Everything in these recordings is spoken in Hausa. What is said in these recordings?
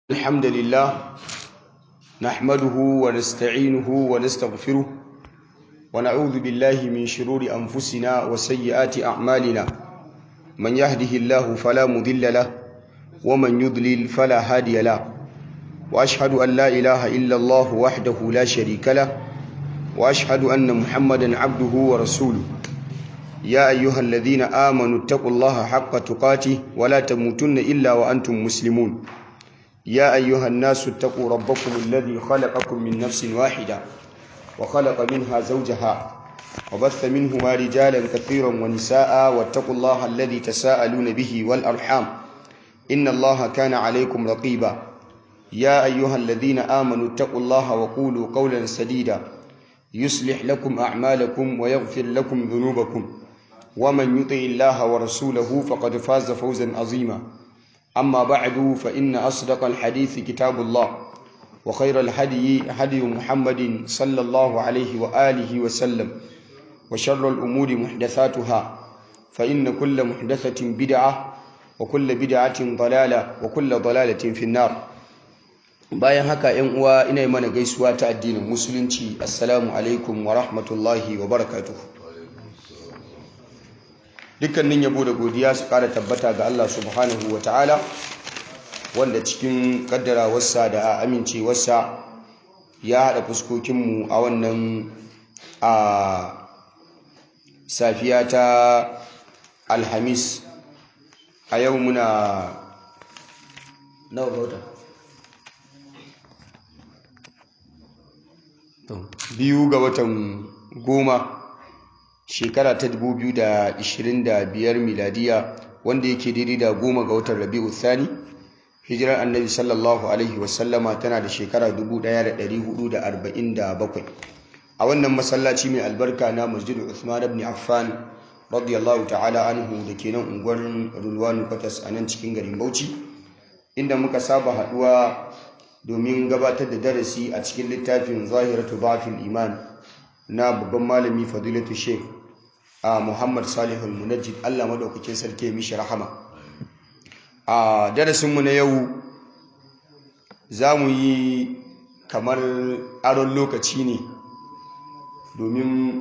الحمد لله نحمده ونستعينه ونستغفره ونعوذ بالله من شرور أنفسنا وسيئات أعمالنا من يهده الله فلا مضل له ومن يضلل فلا هادي له وأشهد أن لا إله إلا الله وحده لا شريك له وأشهد أن محمدا عبده ورسوله يا أيها الذين آمنوا اتقوا الله حق تقاته ولا تموتن إلا وأنتم مسلمون يا أيها الناس اتقوا ربكم الذي خلقكم من نفس واحدة وخلق منها زوجها وبث منهما رجالا كثيرا ونساء واتقوا الله الذي تساءلون به والأرحام إن الله كان عليكم رقيبا يا أيها الذين آمنوا اتقوا الله وقولوا قولا سديدا يصلح لكم أعمالكم ويغفر لكم ذنوبكم ومن يطع الله ورسوله فقد فاز فوزا عظيما أما بعد فإن أصدق الحديث كتاب الله وخير الهدي هدي محمد صلى الله عليه وآله وسلم وشر الأمور محدثاتها فإن كل محدثة بدعة وكل بدعة ضلالة وكل ضلالة في النار bayan haka ‘yan uwa ina yi mana gaisuwa ta addinin musulunci assalamu alaikum wa rahmatullahi wa barakatuhu dukkanin yabo da godiya su kara tabbata ga Allah subhanahu wa ta'ala wanda cikin kaddarawarsa da amincewarsa ya haɗa fuskokinmu a wannan a safiya ta alhamis a yau muna nawa bauta biyu ga watan goma shekara ta 2025 miladiya wanda yake daidai da goma ga watan rabi'u thani hijirar annabi sallallahu alaihi wasallama tana da shekara 1447 a wannan masallaci mai albarka na masjidu Uthman ibn Affan radiyallahu ta'ala anhu da ke nan unguwar Rulwanu Kwatas a nan cikin garin Bauchi inda muka saba haduwa domin gabatar da darasi a cikin littafin Zahiratu Ba'fil Iman na babban malami Fadilatu Sheikh a Muhammad Salihul Munajjid Allah madaukakin sarki mishi rahama a darasinmu na yau za mu yi kamar aron lokaci ne domin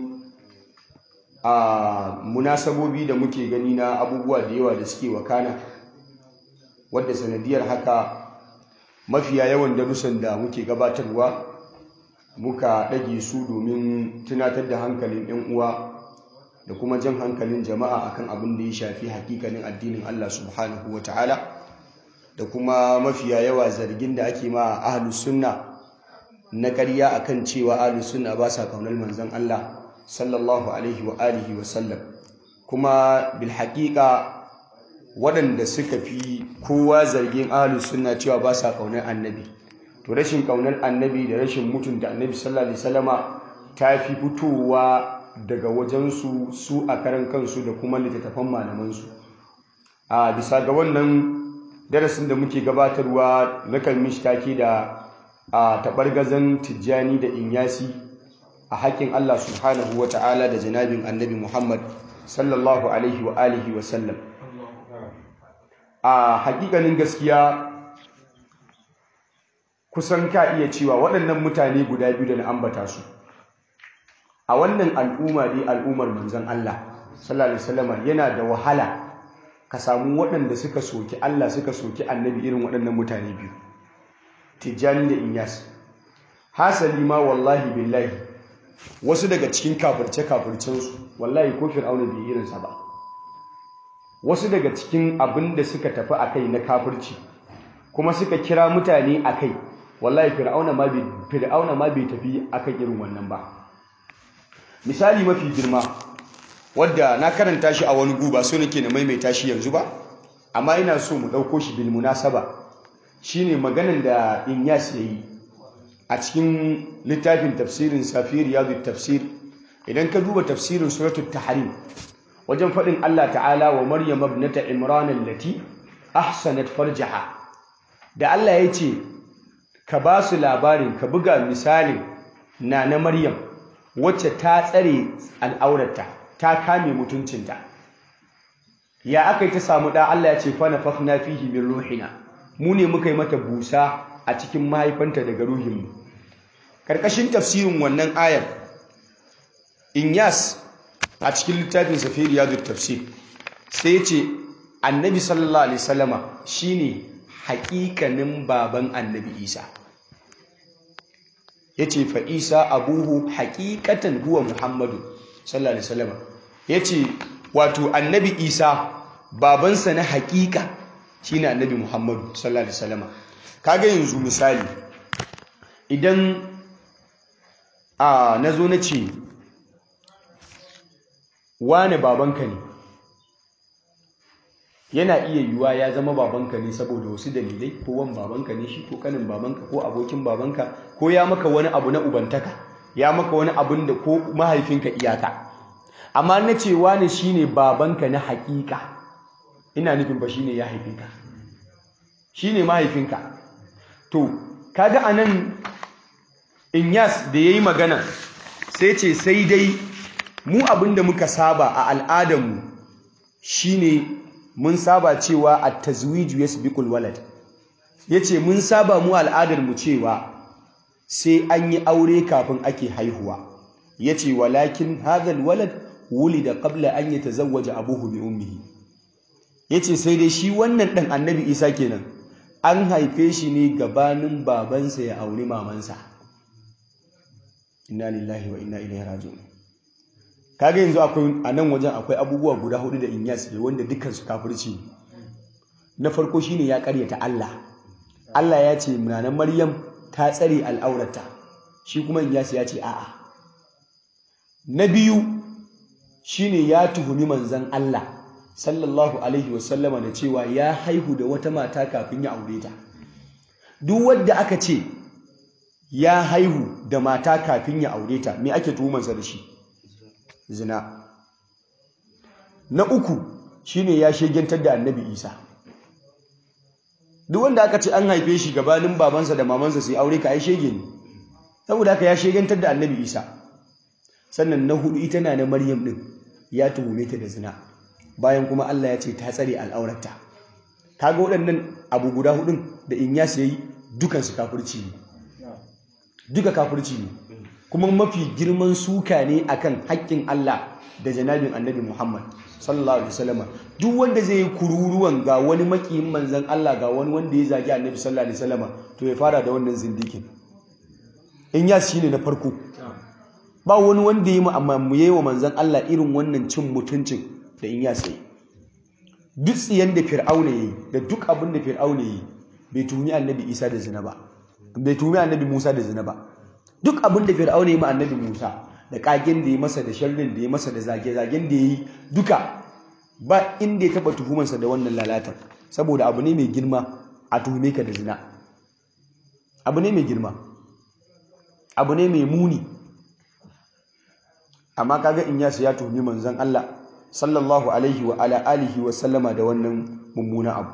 a munasabobi da muke gani na abubuwa da yawa da suke wakana wadda sanadiyar haka mafiya yawan darussan da muke gabatarwa muka ɗage su domin tunatar da hankalin 'yan uwa da kuma jan hankalin jama'a akan abin da ya shafi hakikanin addinin Allah subhanahu wa ta'ala da kuma mafiya yawa zargin da ake ma ahlus sunna na ƙarya akan cewa ahlus sunna ba sa kaunar manzon Allah sallallahu alaihi wa alihi wa sallam kuma bil haƙiƙa waɗanda suka fi kowa zargin ahlus sunna cewa ba sa kaunar annabi to rashin kaunar annabi da rashin mutunta annabi sallallahu alaihi wasallama ta fi fitowa daga wajensu su a karan kansu da kuma littattafan malamansu a bisa ga wannan darasin da muke gabatarwa na kalmish take da a taɓargazan tijjani da inyasi a haƙƙin Allah subhanahu wa ta'ala da janabin annabi Muhammad sallallahu alaihi wa alihi wa sallam a haƙiƙanin gaskiya kusan ka iya cewa waɗannan mutane guda biyu da na ambata su a wannan al'umma dai al'ummar manzon Allah sallallahu alaihi wasallam yana da wahala ka samu waɗanda suka soki Allah suka soki annabi irin waɗannan mutane biyu Tijjani da Inyas hasali ma wallahi billahi wasu daga cikin kafirce kafircen su wallahi ko fir'auna bai irin sa ba wasu daga cikin abin da suka tafi akai na kafirci kuma suka kira mutane akai wallahi fir'auna ma bai fir'auna ma bai tafi akan irin wannan ba misali mafi girma wadda na karanta shi a wani guba so nake na maimaita shi yanzu ba amma ina so mu ɗauko shi bil munasaba shine maganan da Inyas yayi a cikin littafin tafsirin Safir Riyadut Tafsir idan ka duba tafsirin suratul Tahrim wajen faɗin Allah ta'ala wa Maryam ibnata Imran allati ahsanat farjaha da Allah ya ce ka ba su labarin ka buga misalin na na Maryam wacce ta tsare al'aurarta ta kame mutuncinta ya aka yi ta samu ɗa Allah ya ce fana fafna fihi min ruhina mu ne muka yi mata busa a cikin mahaifanta daga ruhinmu karkashin tafsirin wannan ayar Inyas a cikin littafin Safiri Yadu Tafsir sai ya ce Annabi sallallahu alaihi wasallama shine haƙiƙanin baban Annabi Isa yace fa Isa abuhu haqiqatan huwa Muhammadu sallallahu alaihi wasallama yace wato Annabi Isa babansa na haƙiƙa shine Annabi Muhammadu sallallahu alaihi wasallama kaga yanzu misali idan a nazo na ce wane babanka ne yana iya yiwuwa ya zama babanka ne saboda wasu dalilai ko wan babanka ne shi ko kanin babanka ko abokin babanka ko ya maka wani abu na ubantaka ya maka wani abun da ko mahaifinka iyaka amma na ce wane shine babanka na hakika ina nufin ba shine ya haife ka shine mahaifinka to kaga anan Inyas da yayi magana sai ce sai dai mu abin da muka saba a al'adarmu shine mun saba cewa a tazwiju yasbiqul walad yace mun saba mu al'adarmu cewa sai an yi aure kafin ake haihuwa yace walakin hadhal walad wulida qabla an yatazawwaja abuhu bi ummihi yace sai dai shi wannan dan annabi Isa kenan an haife shi ne gabanin babansa ya auri mamansa inna lillahi wa inna ilaihi raji'un kaga yanzu akwai a nan wajen akwai abubuwa guda hudu da inyas ne wanda dukkan su kafirci na farko shine ya karyata Allah Allah ya ce munanan Maryam ta tsare al'aurata shi kuma inyas ya ce a'a na biyu shine ya tuhumi manzon Allah sallallahu alaihi wasallama da cewa ya haihu da wata mata kafin ya aure ta duk wanda aka ce ya haihu da mata kafin ya aure ta me ake tuhumansa da shi zina na uku shine ya shegentar da annabi isa duk wanda aka ce an haife shi gabanin babansa da mamansa sai aure ka ai shege ne saboda haka ya shegentar da annabi isa sannan na hudu ita na na maryam din ya tuhume ta da zina bayan kuma Allah ya ce ta tsare al'aurarta kaga waɗannan abu guda hudun da in ya yi dukan su kafirci ne duka kafirci ne kuma mafi girman suka ne akan haƙƙin Allah da janabin annabi Muhammad sallallahu alaihi wasallam duk wanda zai yi kururuwan ga wani makiyin manzon Allah ga wani wanda ya zagi annabi sallallahu alaihi wasallam to ya fara da wannan zindikin in ya shine na farko ba wani wanda ya mu yayi wa manzon Allah irin wannan cin mutuncin da in ya sai duk tsiyan da fir'auna yayi da duk abin da fir'auna yayi bai tumi annabi Isa da zina ba bai tumi annabi Musa da zina ba duk abin da fir'auna ya ma annabi Musa da kagen da ya masa da sharrin da ya masa da zage-zagen da ya yi duka ba inda ya taba tuhumansa da wannan lalatar saboda abu ne mai girma a tuhume ka da zina abu ne mai girma abu ne mai muni amma kaga in yasu ya tuhumi manzon Allah sallallahu alaihi wa ala alihi wa sallama da wannan mummuna abu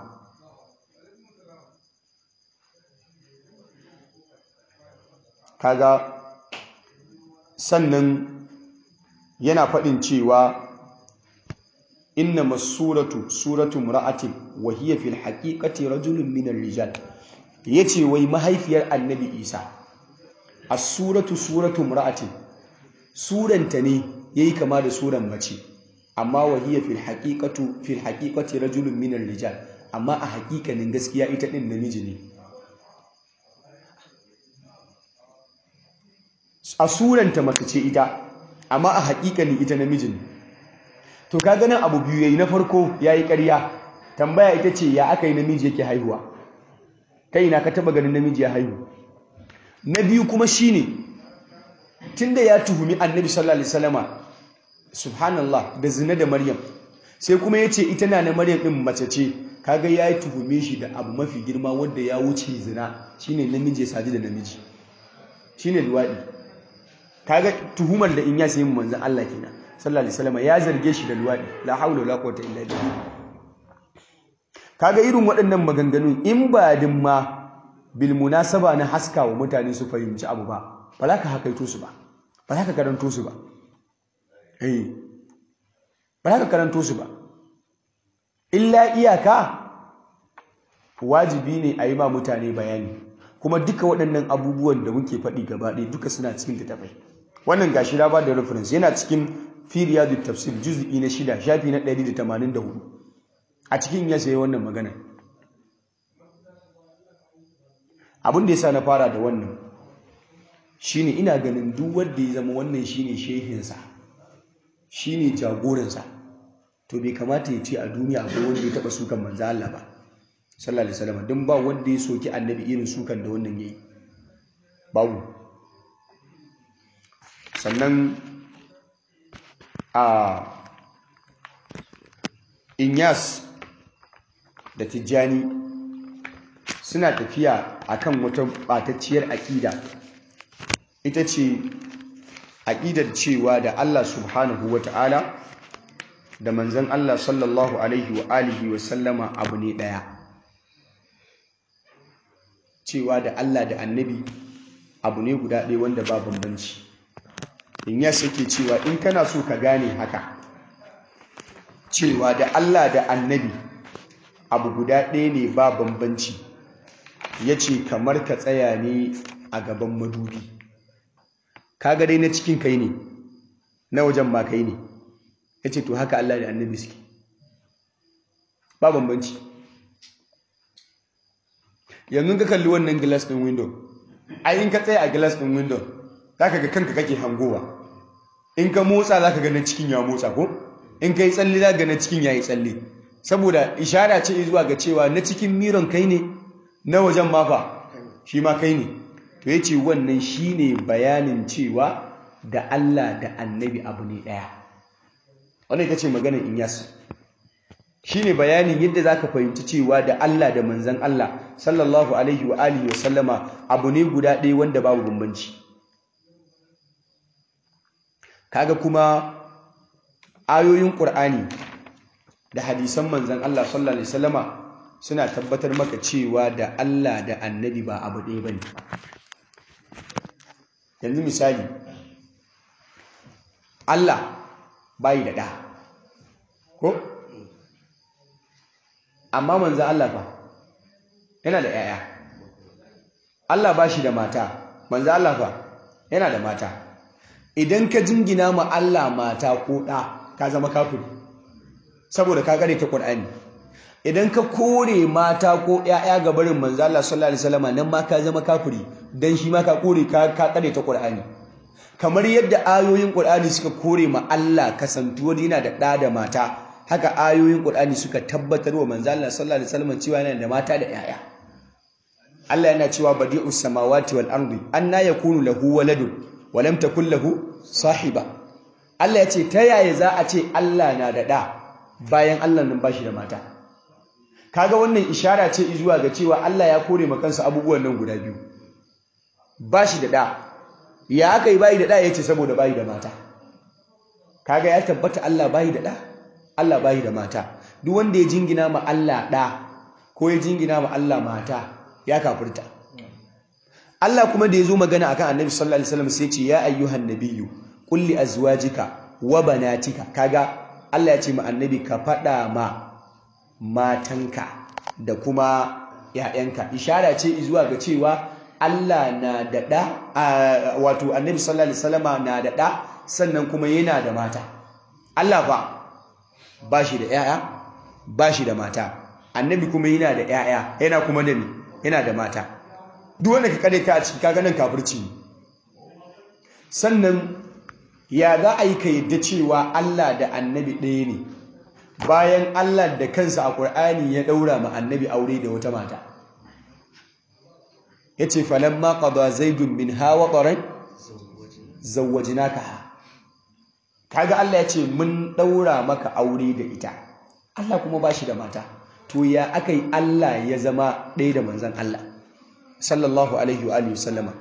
kaga sannan yana faɗin cewa inna masuratu suratu mura'atin wa hiya fil haqiqati rajulun min ar-rijal yace wai mahaifiyar annabi Isa as-suratu suratu mura'atin suranta ne yayi kama da suran mace amma wa hiya fil haqiqatu fil haqiqati rajulun min ar-rijal amma a haƙiƙanin gaskiya ita din namiji ne a suranta mace ce ita amma a haƙiƙanin ita namijin to ka ganin abu biyu yayi na farko yayi ƙarya tambaya ita ce ya aka yi namiji yake haihuwa kai na ka taba ganin namiji ya haihu na biyu kuma shine tunda ya tuhumi annabi sallallahu alaihi wasallama subhanallah da zina da maryam sai kuma yace ita na na maryam din mace ce kaga ya tuhume shi da abu mafi girma wanda ya wuce zina shine namiji ya saji da namiji shine luwadi kaga tuhumar da in ya sayi manzon Allah kenan sallallahu alaihi wasallam ya zarge shi da luwadi la haula wala quwwata illa billah kaga irin waɗannan maganganun in ba din ma bil munasaba na haska wa mutane su fahimci abu ba ba za ka hakaito su ba ba za ka karanto su ba eh ba za ka karanto su ba illa iyaka wajibi ne a yi ma mutane bayani kuma duka waɗannan abubuwan da muke faɗi gaba ɗaya duka suna cikin littattafai wannan gashi na ba da reference yana cikin firiya da tafsir juz'i na shida shafi na 184 a cikin ya sayi wannan magana abin da ya sa na fara da wannan shine ina ganin duk wanda ya zama wannan shine shehinsa shine jagoransa to bai kamata ya ce a duniya akwai wanda ya taɓa sukan manzo Allah ba sallallahu alaihi wasallam don ba wanda ya soki annabi irin sukan da wannan yayi babu sannan a inyas da tijjani suna tafiya akan wata batacciyar aƙida ita ce aƙidar cewa da Allah subhanahu wa ta'ala da manzan Allah sallallahu alaihi wa alihi wa sallama abu ne ɗaya cewa da Allah da annabi abu ne guda ɗaya wanda ba bambanci in ya sake cewa in kana so ka gane haka cewa da Allah da annabi abu guda ɗaya ne ba bambanci ya ce kamar ka tsaya ne a gaban madubi kaga dai na cikin kai ne na wajen ma kai ne ya ce to haka Allah da annabi suke ba bambanci yanzu ka kalli wannan glass ɗin window ai in ka tsaya a glass ɗin window za ka ga kanka kake hangowa in ka motsa za ka ga na cikin ya motsa ko in ka yi tsalle za ga na cikin ya yi tsalle saboda ishara ce zuwa ga cewa na cikin miron kai ne na wajen mafa shi ma kai ne to ya ce wannan shi ne bayanin cewa da Allah da annabi abu ne ɗaya wannan ita ce maganar inyas shi ne bayanin yadda za ka fahimci cewa da Allah da manzan Allah sallallahu alaihi wa alihi wa sallama abu ne guda ɗaya wanda babu bambanci kaga kuma ayoyin ƙur'ani da hadisan manzan Allah sallallahu alaihi wasallama suna tabbatar maka cewa da Allah da annabi ba abu ɗaya bane yanzu misali Allah bai da ɗa ko amma manzan Allah fa yana da ‘ya'ya Allah ba shi da mata manzan Allah fa yana da mata idan ka jingina ma Allah mata ko ɗa ka zama kafiri saboda ka kare ta Qur'ani idan ka kore mata ko ƴaƴa ga barin manzo Allah sallallahu alaihi wasallam nan ma ka zama kafiri dan shi ma ka kore ka ka kare ta Qur'ani kamar yadda ayoyin Qur'ani suka kore ma Allah kasantuwar yana da ɗa da mata haka ayoyin Qur'ani suka tabbatar wa manzo Allah sallallahu alaihi wasallam cewa yana da mata da ƴaƴa Allah yana cewa badi'us samawati wal ardi anna yakunu lahu waladun wa lam takul lahu sahiba Allah ya ce ta yaya za a ce Allah na da ɗa bayan Allah nan bashi da mata kaga wannan ishara ce zuwa ga cewa Allah ya kore ma kansa abubuwan nan guda biyu bashi da ɗa ya aka yi bayi da ɗa ya ce saboda bayi da mata kaga ya tabbata Allah bayi da ɗa Allah bayi da mata duk wanda ya jingina ma Allah ɗa ko ya jingina ma Allah mata ya kafirta Allah kuma da ya zo magana akan Annabi sallallahu alaihi wasallam sai ce ya ayyuhan nabiyyu qul li azwajika wa banatika kaga Allah ya ce ma Annabi ka faɗa ma matanka da kuma ‘ya'yanka ishara ce zuwa ga cewa Allah na da ɗa wato Annabi sallallahu alaihi wasallama na da ɗa sannan kuma yana da mata Allah fa ba shi da ‘ya'ya ba shi da mata Annabi kuma yana da ‘ya'ya yana kuma da ni yana da mata duk wanda ka kare ka a ciki kaga nan kafirci ne sannan ya za a yi ka yadda cewa Allah da annabi ɗaya ne bayan Allah da kansa a ƙur'ani ya ɗaura ma annabi aure da wata mata ya ce falon ma ƙaba zaidun min hawa ƙwarai zawajinaka ha kaga Allah ya ce mun ɗaura maka aure da ita Allah kuma ba shi da mata to ya aka yi Allah ya zama ɗaya da manzan Allah sallallahu alaihi wa alihi sallama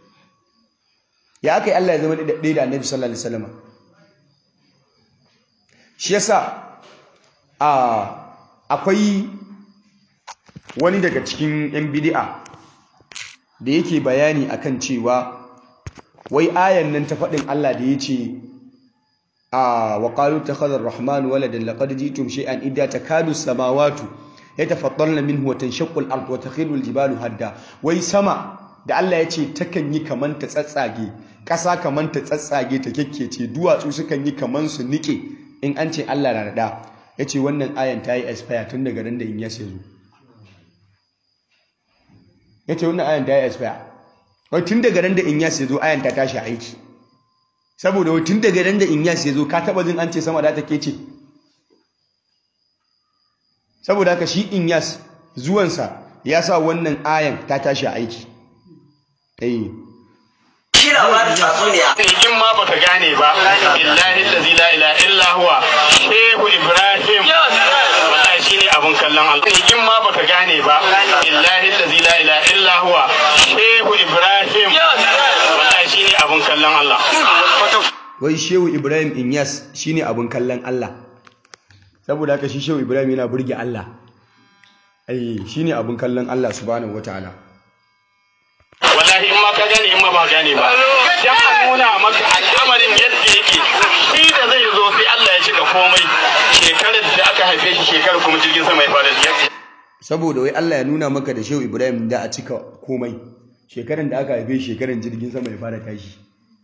ya aka yi Allah ya zama ɗaya da annabi sallallahu alaihi sallama shi yasa akwai wani daga cikin yan bidi'a da yake bayani akan cewa wai ayan nan ta faɗin Allah da ya ce a wa qalu takhadha ar-rahman waladan laqad ji'tum shay'an idda takadu samawati yatafaddalna minhu wa tanshaqqu al-ard wa takhiru al-jibalu hadda wai sama da Allah ya ce takan yi kaman ta tsatsage ƙasa kaman ta tsatsage ta kekkece duwatsu sukan yi kaman su nike in an ce Allah na da ya ce wannan ayan ta yi expire tun daga ran da in yas ya zo ya ce wannan ayan ta yi expire wai tun daga ran da in yas ya zo ayan ta tashi aiki saboda wai tun daga ran da in yas ya zo ka taba jin an ce sama da ta kece saboda haka shi in yas zuwansa ya sa wannan ayan ta tashi aiki eh kira ba da tatsuniya in ma baka gane ba billahi allazi la ilaha illa huwa shehu ibrahim wallahi shine abun kallon Allah in ma baka gane ba billahi allazi la ilaha illa huwa shehu ibrahim wallahi shine abun kallon Allah wai shehu ibrahim inyas shine abin kallon allah saboda haka shi shehu ibrahim yana burge allah ai shine abin kallon allah subhanahu wataala wallahi in ma ka gane in ma ba gane ba dan a nuna maka al'amarin yadda yake shi da zai zo sai Allah ya cika komai shekarar da aka haife shi shekarar kuma jirgin sama ya fara tafiya saboda wai allah ya nuna maka da shehu ibrahim da a cika komai shekaran da aka haife shi shekaran jirgin sama ya fara tashi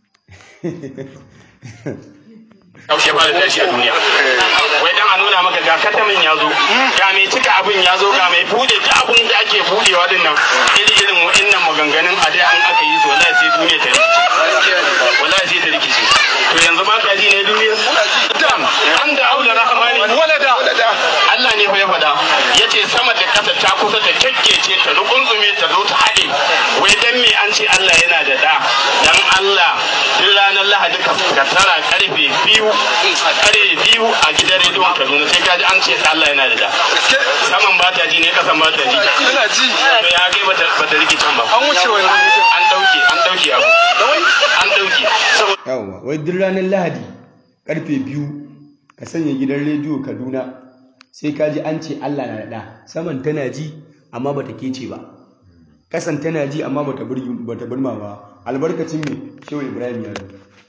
ya fara tashi a duniya wai dan a nuna maka ga katamin ya zo ga mai cika abin ya zo ga mai bude duk abin da ake budewa din nan iri irin wa'annan maganganun a da an aka yi su wallahi sai duniya ta rikice wallahi sai ta rikice to yanzu ba ka ji ne duniya dam an da aula rahmani walada Allah ne fa ya faɗa yace sama da ƙasa ta kusa ta kekkece ta rukunzume ta zo ta haɗe wai dan me an ce Allah yana da da dan Allah duk ranar Lahadi ka tara karfe biyu kare biyu a gidan rediyon Kaduna sai ka ji an ce Allah yana da da saman ba ta ji ne kasan ba ta ji Ina ji. to ya kai bata bata rikicin ba An wuce wannan mutum. an dauke an dauke abu an dauke saboda yawwa wai duk ranar lahadi karfe biyu ka sanya gidan rediyo kaduna sai ka ji an ce allah na da saman tana ji amma bata kece ba kasan tana ji amma bata burgi bata burma ba albarkacin me shehu ibrahim ya zo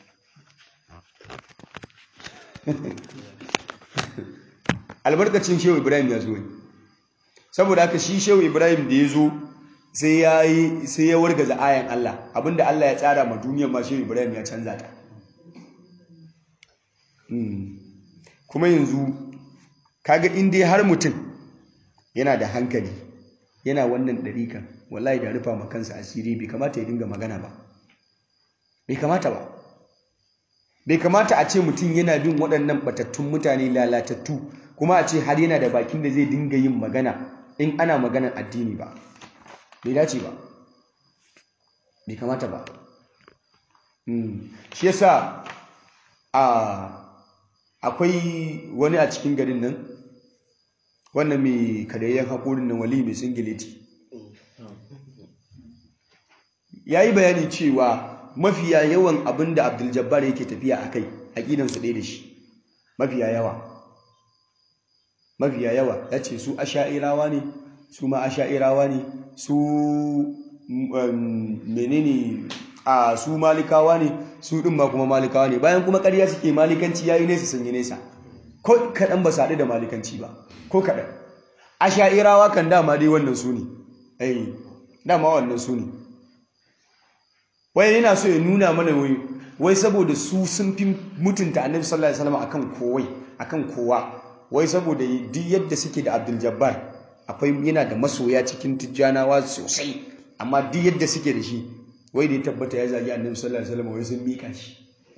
albarkacin shehu ibrahim ya zo ne saboda haka shi shehu ibrahim da ya zo sai ya yi sai ya wargaza ayan Allah abinda Allah ya tsara ma duniyar ma shehu ibrahim ya canza ta Hmm. kuma yanzu kaga in dai har mutum yana da hankali yana wannan ɗarikan wallahi da rufa ma kansa asiri bai kamata ya dinga magana ba bai kamata ba bai kamata a ce mutum yana bin waɗannan batattun mutane lalatattu kuma a ce har yana da bakin da zai dinga yin magana in ana maganar addini ba bai dace ba bai kamata ba Mm. shi yasa a akwai wani a cikin garin nan wannan mai kadayyan haƙorin nan wali mai singileti ya yi bayani cewa mafiya yawan abin da abdul jabbar yake tafiya a kai aƙidansu ɗaya da shi mafiya yawa mafiya yawa ya ce su asha'irawa ne su ma asha'irawa ne su um, menene a su malikawa ne su ɗin ma kuma malikawa ne bayan kuma ƙarya suke malikanci ya yi nesa sun yi nesa ko kaɗan ba su haɗu da malikanci ba ko kaɗan asha'irawa kan dama dai wannan su ne ai dama wannan su ne wai yana so ya nuna mana wai wai saboda su sun fi mutunta annabi sallallahu alaihi wasallam akan kowai akan kowa wai saboda duk yadda suke da Abdul Jabbar akwai yana da masoya cikin tijjanawa sosai amma duk yadda suke da shi wai da ya tabbata ya zagi annabi sallallahu alaihi wasallam wai sun mika shi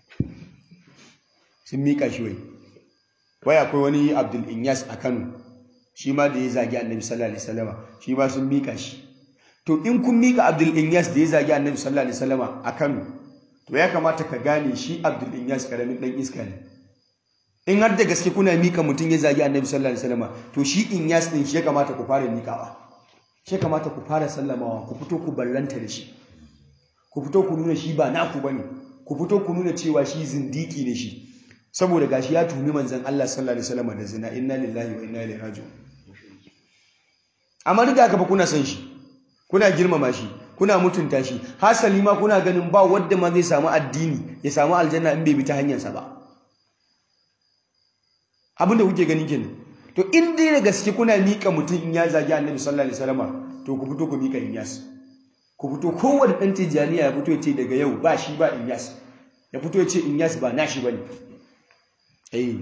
sun mika shi wai wai akwai wani Abdul Inyas a Kano shi ma da ya zagi annabi sallallahu alaihi wasallam shi ma sun mika shi to in kun mika Abdul Inyas da ya zagi annabi sallallahu alaihi wasallam a Kano to ya kamata ka gane shi Abdul Inyas karamin dan iska ne in har da gaske kuna mika mutum ya zagi annabi sallallahu alaihi wasallam to shi Inyas din shi ya kamata ku fara mikawa shi ya kamata ku fara sallamawa ku fito ku ballanta da shi ku fito ku nuna shi ba naku bane ku fito ku nuna cewa shi zindiki ne shi saboda gashi ya tumi manzon Allah sallallahu alaihi wasallam da zina inna lillahi wa inna ilaihi raji'un amma duk da haka fa kuna san shi kuna girmama shi kuna mutunta shi hasali ma kuna ganin ba wanda ma zai samu addini ya samu aljanna in bai bi ta hanyarsa ba abin da kuke gani kenan to in dai da gaske kuna mika mutum in ya zagi annabi sallallahu alaihi wasallam to ku fito ku mika inyas ku fito kowanne dan tijaniya ya fito ya ce daga yau ba shi ba inyas ya fito ya ce inyas ba nashi bane eh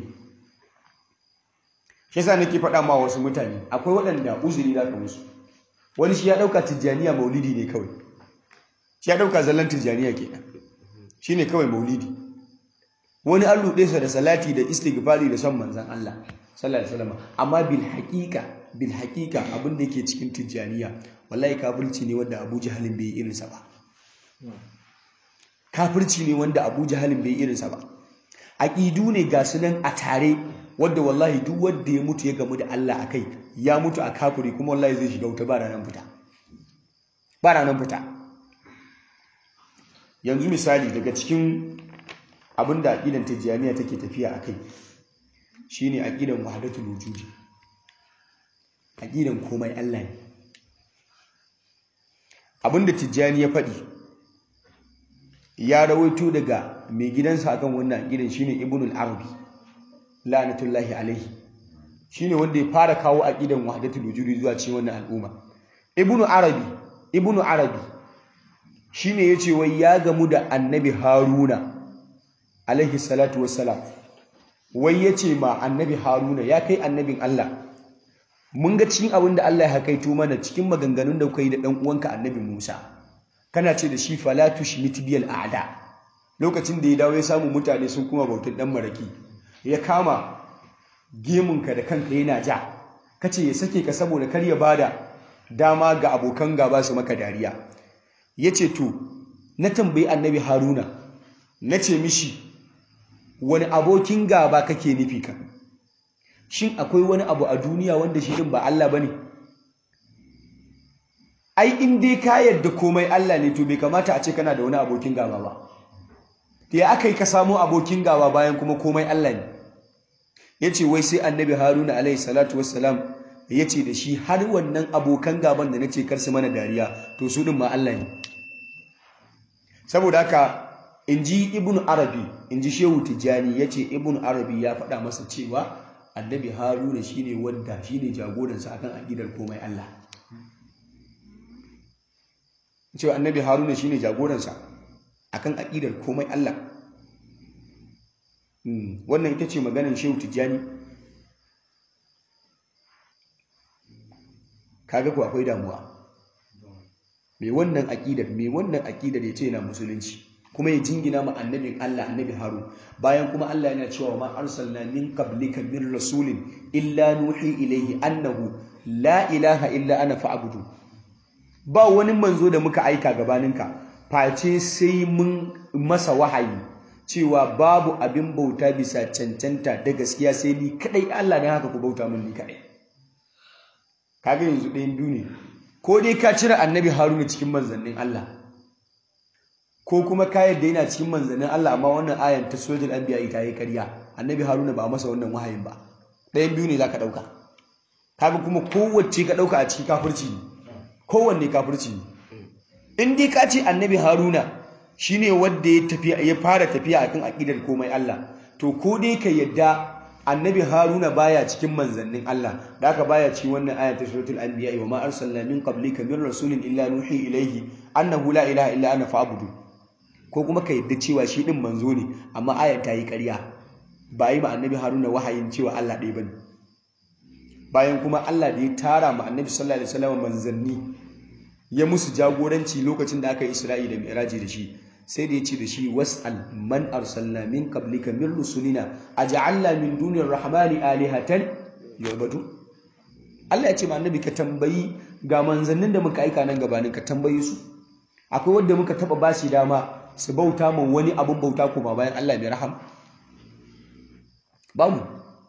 shi yasa nake faɗa ma wasu mutane akwai waɗanda uzuri za ka musu wani shi ya ɗauka tijjaniya maulidi ne kawai shi ya ɗauka zallan tijjaniya kenan shi ne kawai maulidi wani an ruɗe sa da salati da istighfari da son manzan Allah sallallahu alaihi wasallam amma bil haqiqa bil haqiqa abin da yake cikin tijjaniya wallahi kafirci ne wanda Abu Jahalin bai irin sa ba kafirci ne wanda Abu Jahalin bai irin sa ba aqidu ne ga su nan a tare wanda wallahi duk wanda ya mutu ya gamu da Allah akai ya mutu a kafiri kuma wallahi zai shiga wuta ba ranar fita ba ranar fita yanzu misali daga cikin abin da aqidan tijjaniya take tafiya akai shine aqidan wahdatul wujudi aqidan komai Allah ne abinda tijjani ya faɗi ya rawaito daga mai gidansa akan wannan aqidan shine ibnul arabi la'natullahi alaihi shine wanda ya fara kawo aqidan wahdatul wujudi zuwa cikin wannan al'umma ibnu arabi ibnu arabi shine yace wai ya gamu da annabi haruna alaihi salatu wassalam wai yace ma annabi haruna ya kai annabin Allah mun ga cikin abin da Allah ya hakaito mana cikin maganganun da kuka yi da dan uwanka annabi Musa kana ce da shi fala tushmit biyal a'da lokacin da ya dawo ya samu mutane sun kuma bautar dan maraki ya kama gemunka da kanka yana ja kace ya sake ka saboda kar ya bada dama ga abokan gaba su maka dariya yace to na tambayi annabi haruna nace mishi wani abokin gaba kake nufi ka shin akwai wani abu a duniya wanda shi din ba Allah bane ai in dai ka yarda komai Allah ne to bai kamata a ce kana da wani abokin gaba ba ya aka yi ka samo abokin gaba bayan kuma komai Allah ne ya ce wai sai annabi haruna alaihi salatu wassalam ya ce da shi har wannan abokan gaban da na ce kar su mana dariya to su ɗin ma Allah ne saboda haka in ji ibn arabi in ji shehu tijjani ya ce ibn arabi ya faɗa masa cewa annabi haruna shine wanda shine jagoransa akan aƙidar komai Allah cewa annabi haruna shine jagoransa akan aƙidar komai Allah wannan ita ce maganin shehu tijjani kaga ku akwai damuwa mai wannan aƙidar mai wannan aƙidar ya ce yana musulunci kuma ya jingina ma annabin Allah annabi Harun bayan kuma Allah yana cewa ma arsalna min qablika min rasulin illa nuhi ilayhi annahu la ilaha illa ana fa'budu ba wani manzo da muka aika gabaninka face sai mun masa wahayi cewa babu abin bauta bisa cancanta da gaskiya sai ni kadai Allah ne haka ku bauta min ni kadai kaga yanzu ɗayan biyu ne ko dai ka cire annabi Haruna cikin manzannin Allah ko kuma ka yadda yana cikin manzannin Allah amma wannan ayan ta sojin anbiya ita yi ƙarya annabi Haruna ba a masa wannan wahayin ba ɗayan biyu ne zaka ɗauka kaga kuma kowace ka ɗauka a cikin kafirci ne kowanne kafirci ne in dai ka ce annabi Haruna shine wanda ya tafiya ya fara tafiya akan aqidar komai Allah to ko dai ka yadda annabi Haruna baya cikin manzannin Allah da aka baya cikin wannan aya ta suratul anbiya wa ma arsalna min qablika min rasulin illa nuhi ilayhi annahu la ilaha illa ana fa'budu ko kuma ka yadda cewa shi din manzo ne amma ayar ta yi ƙarya ba yi ma annabi Haruna wahayin cewa Allah ɗaya bane bayan kuma Allah da ya tara ma annabi sallallahu alaihi wasallam manzanni ya musu jagoranci lokacin da aka yi Isra'i da Mi'raji da shi sai da ya ce da shi was'al man arsalna min qablika min rusulina aj'alna min dunir rahmani alihatan yu'badu Allah ya ce ma annabi ka tambayi ga manzannin da muka aika nan gabanin ka tambayi su akwai wanda muka taba bashi dama su bauta ma wani abun bauta kuma bayan Allah mai raham babu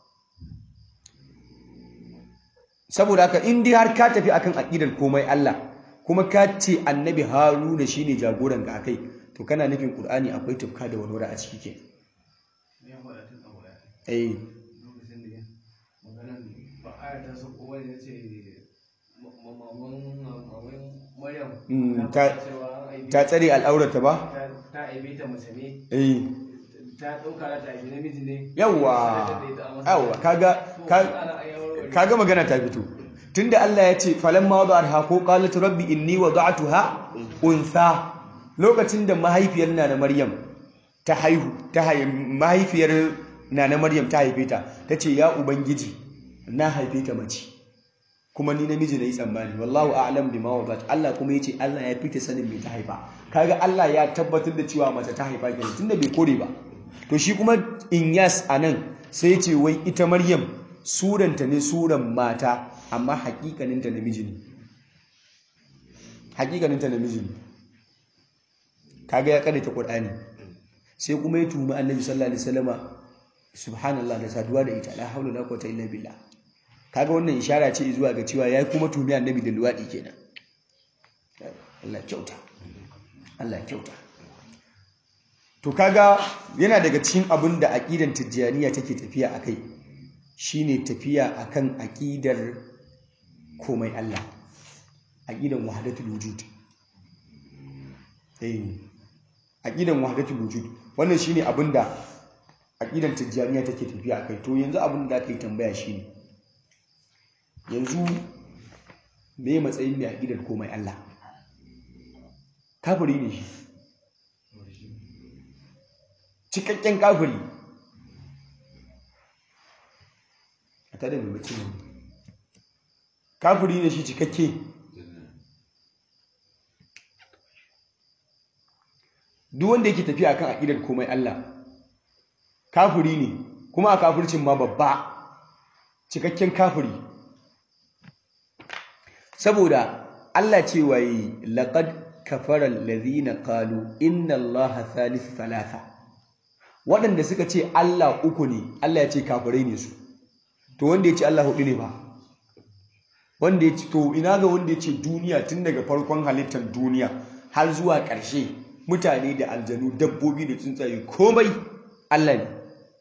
saboda haka in dai har ka tafi akan aqidar komai Allah kuma ka ce annabi Haruna shine jagoran ka akai to kana nufin Qur'ani akwai tufka da warware a ciki ke eh ta tsare al'aurata ba ta aibe ta mace ne eh ta dauka ta aibe namiji ne yawa yawa kaga kaga magana ta fito tunda Allah ya ce falamma wada'atha ko qalat rabbi inni wada'tuha untha lokacin da mahaifiyar na Maryam ta haihu ta haihu mahaifiyar na Maryam ta haife ta tace ya ubangiji na haife ta mace kuma ni namiji na yi tsammani wallahu a'lam bima wadat Allah kuma yace Allah ya fita sanin me ta haifa kaga Allah ya tabbatar da cewa mace ta haifa kenan tunda bai kore ba to shi kuma Inyas anan sai yace wai ita Maryam suranta ne suran mata amma hakikanin ta namiji ne hakikanin ta namiji ne kaga ya karanta Qur'ani sai kuma ya tumi Annabi sallallahu alaihi wasallama subhanallah da saduwa da ita la haula la quwwata illa billah kaga wannan ishara ce zuwa ga cewa yayi kuma tumi annabi da luwadi kenan Allah kyauta Allah kyauta to kaga yana daga cikin abin da aqidan tijjaniya take tafiya akai shine tafiya akan aqidar komai Allah aqidan wahdatul wujud eh aqidan wahdatul wujud wannan shine abin da aqidan tijjaniya take tafiya akai to yanzu abin da aka yi tambaya shine yanzu me matsayin mai aƙidar komai Allah kafiri ne shi cikakken kafiri a tada mai mace ne kafiri ne shi cikakke duk wanda yake tafiya kan aƙidar komai Allah kafiri ne kuma a kafircin ma babba cikakken kafiri saboda Allah ce waye laqad kafara allazina qalu inna allaha thalith thalatha waɗanda suka ce Allah uku ne Allah ya ce kafirai ne su to wanda ya ce Allah hudu ne ba wanda ya ce to ina ga wanda ya ce duniya tun daga farkon halittar duniya har zuwa ƙarshe mutane da aljanu dabbobi da tsuntsaye komai Allah ne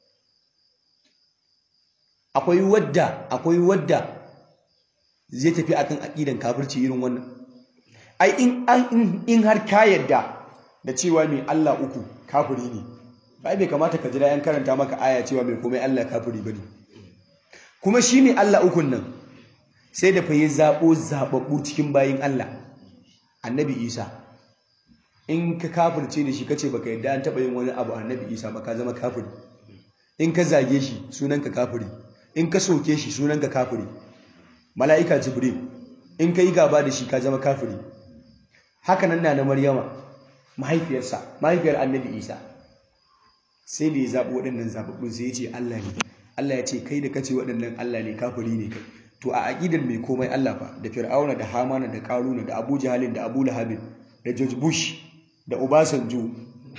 akwai wadda akwai wadda zai tafi akan aqidan kafirci irin wannan ai in an in har ka yadda da cewa mai Allah uku kafiri ne ai bai kamata ka jira yan karanta maka aya cewa mai komai Allah kafiri bane kuma shi ne Allah ukun nan sai da fa ya zabo zababbu cikin bayin Allah annabi Isa in ka kafirce da shi kace baka yadda an taba yin wani abu annabi Isa ba ka zama kafiri in ka zage shi sunanka kafiri in ka soke shi sunanka kafiri mala'ika jibril in ka yi gaba da shi ka zama kafiri haka nan na na maryama mahaifiyarsa mahaifiyar annabi isa sai da ya zaɓi waɗannan zaɓaɓɓun sai ya ce allah ne allah ya ce kai da kace waɗannan allah ne kafiri ne kai to a aƙidar mai komai allah fa da fir'auna da hamana da ƙaruna da abu jahalin da abu lahabin da george bush da obasanjo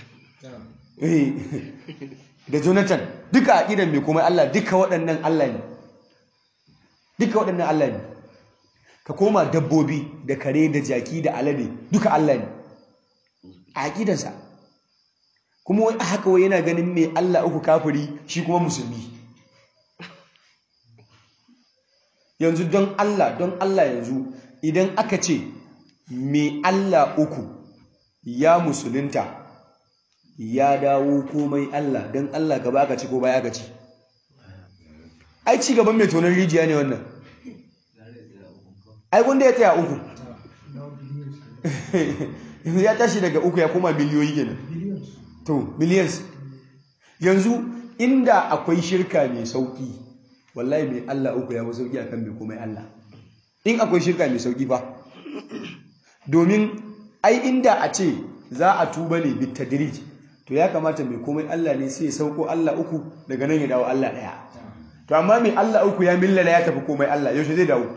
da jonathan duka aƙidar mai komai allah duka waɗannan allah ne duka waɗannan Allah ne ka koma dabbobi da kare da jaki da alade duka Allah ne a aƙidansa kuma wai haka wai yana ganin mai Allah uku kafiri shi kuma musulmi yanzu don Allah don Allah yanzu idan aka ce mai Allah uku ya musulunta ya dawo komai Allah don Allah ka baka ci ko baya ka ci ai ci gaban mai tonon rijiya ne wannan ai wanda ya tsaya uku ya tashi daga uku ya koma miliyoyi kenan to millions yanzu inda akwai shirka mai sauki wallahi mai Allah uku ya fi sauki akan mai komai Allah in akwai shirka mai sauki fa domin ai inda a ce za a tuba ne bitadrij to ya kamata mai komai Allah ne sai ya sauko Allah uku daga nan ya dawo Allah daya to amma mai Allah uku ya millala ya tafi komai Allah yaushe zai dawo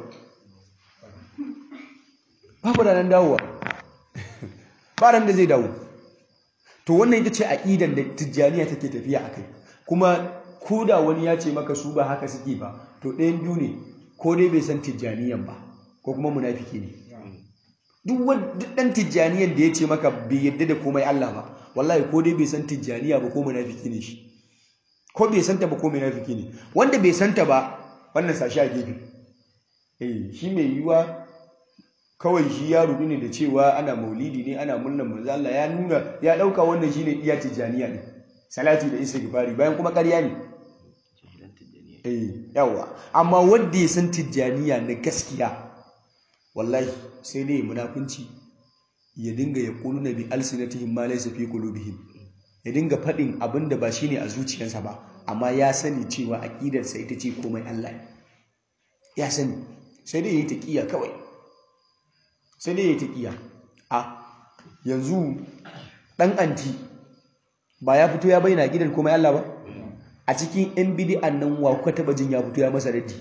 babu da nan dawowa ba ran da zai dawo to wannan ita ce aqidan da tijjaniya take tafiya akai kuma ko da wani ya ce maka su ba haka suke ba to ɗayan biyu ne ko dai bai san tijjaniyan ba ko kuma munafiki ne duk wani ɗan tijjaniyan da ya ce maka bai yadda da komai Allah ba wallahi ko dai bai san tijjaniya ba ko munafiki ne shi ko bai santa ba ko munafiki ne wanda bai santa ba wannan sashi a gefe eh shi mai yiwa kawai shi ya rudu ne da cewa ana maulidi ne ana murnar manzo Allah ya nuna ya dauka wannan shine iya tijaniya ne salati da istighfari bayan kuma ƙarya ne eh yawa amma wanda ya san tijjaniya na gaskiya wallahi sai dai munafunci ya dinga ya na bi alsinatihim ma laysa fi qulubihim ya dinga faɗin abin da ba shine a zuciyarsa ba amma ya sani cewa aqidarsa ita ce komai Allah ya sani sai dai yayi taqiya kawai sai dai yayi taqiya a yanzu dan anti ba ya fito ya bayyana aqidar komai Allah ba a cikin yan bid'an nan wa kuka taba jin ya fito ya masa raddi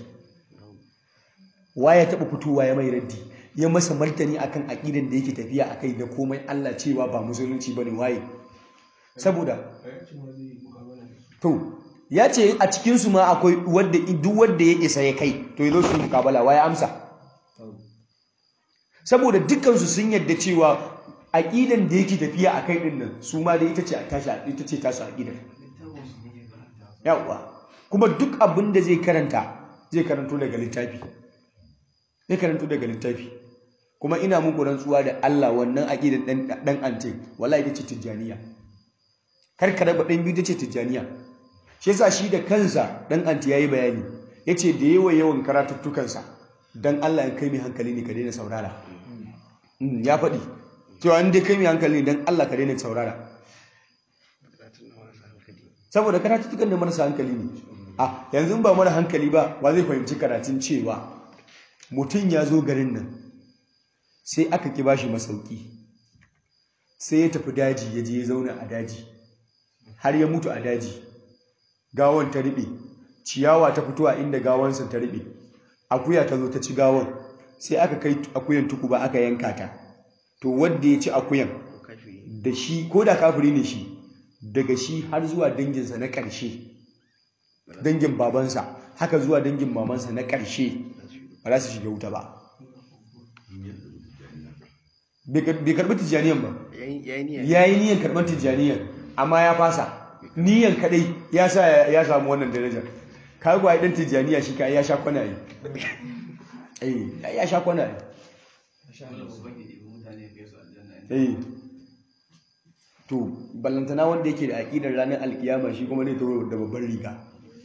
wa ya taba fitowa ya mai raddi ya masa martani akan aqidan da yake tafiya akai da komai Allah cewa ba musulunci bane waye saboda to ya ce a cikin su ma akwai wanda duk wanda ya isa ya kai to yazo su mukabala waye amsa saboda dukkan su sun yadda cewa aqidan da yake tafiya akai din nan su ma da ita ce tashi ita ce tasu aqidan yawa kuma duk abin da zai karanta zai karanto daga littafi zai karanto daga littafi kuma ina muku rantsuwa da Allah wannan aqidan dan dan ante wallahi ita ce tijjaniya kar ka raba dan biyu ita ce tijjaniya shi yasa shi da kansa dan ante yayi bayani yace da yawa yawan karatuttukan sa dan Allah in kai mai hankali ne ka daina saurara ya faɗi cewa in dai kai mai hankali ne dan Allah ka daina saurara saboda karatuttukan da marasa hankali ne a yanzu ba mara hankali ba wa zai fahimci karatun cewa mutum ya zo garin nan sai aka ki bashi masauki sai ya tafi daji ya je ya zauna a daji har ya mutu a daji gawon ta riɓe ciyawa ta fito a inda gawansa ta riɓe akuya ta zo ta ci gawon sai aka kai akuyan tukuba aka yanka ta to wanda ya ci akuyan da shi ko da kafiri ne shi daga shi har zuwa danginsa na ƙarshe dangin babansa haka zuwa dangin mamansa na ƙarshe ba za su shiga wuta ba bai karɓi tijjaniyan ba ya yi niyan karɓar tijjaniyan amma ya fasa niyan kaɗai ya sa ya samu wannan darajar kagwa ya ɗan tijjaniya shi ka ya sha kwana yi ya sha kwana yi to ballantana wanda yake da aƙidar ranar alkiyama shi kuma ne toro da babban riga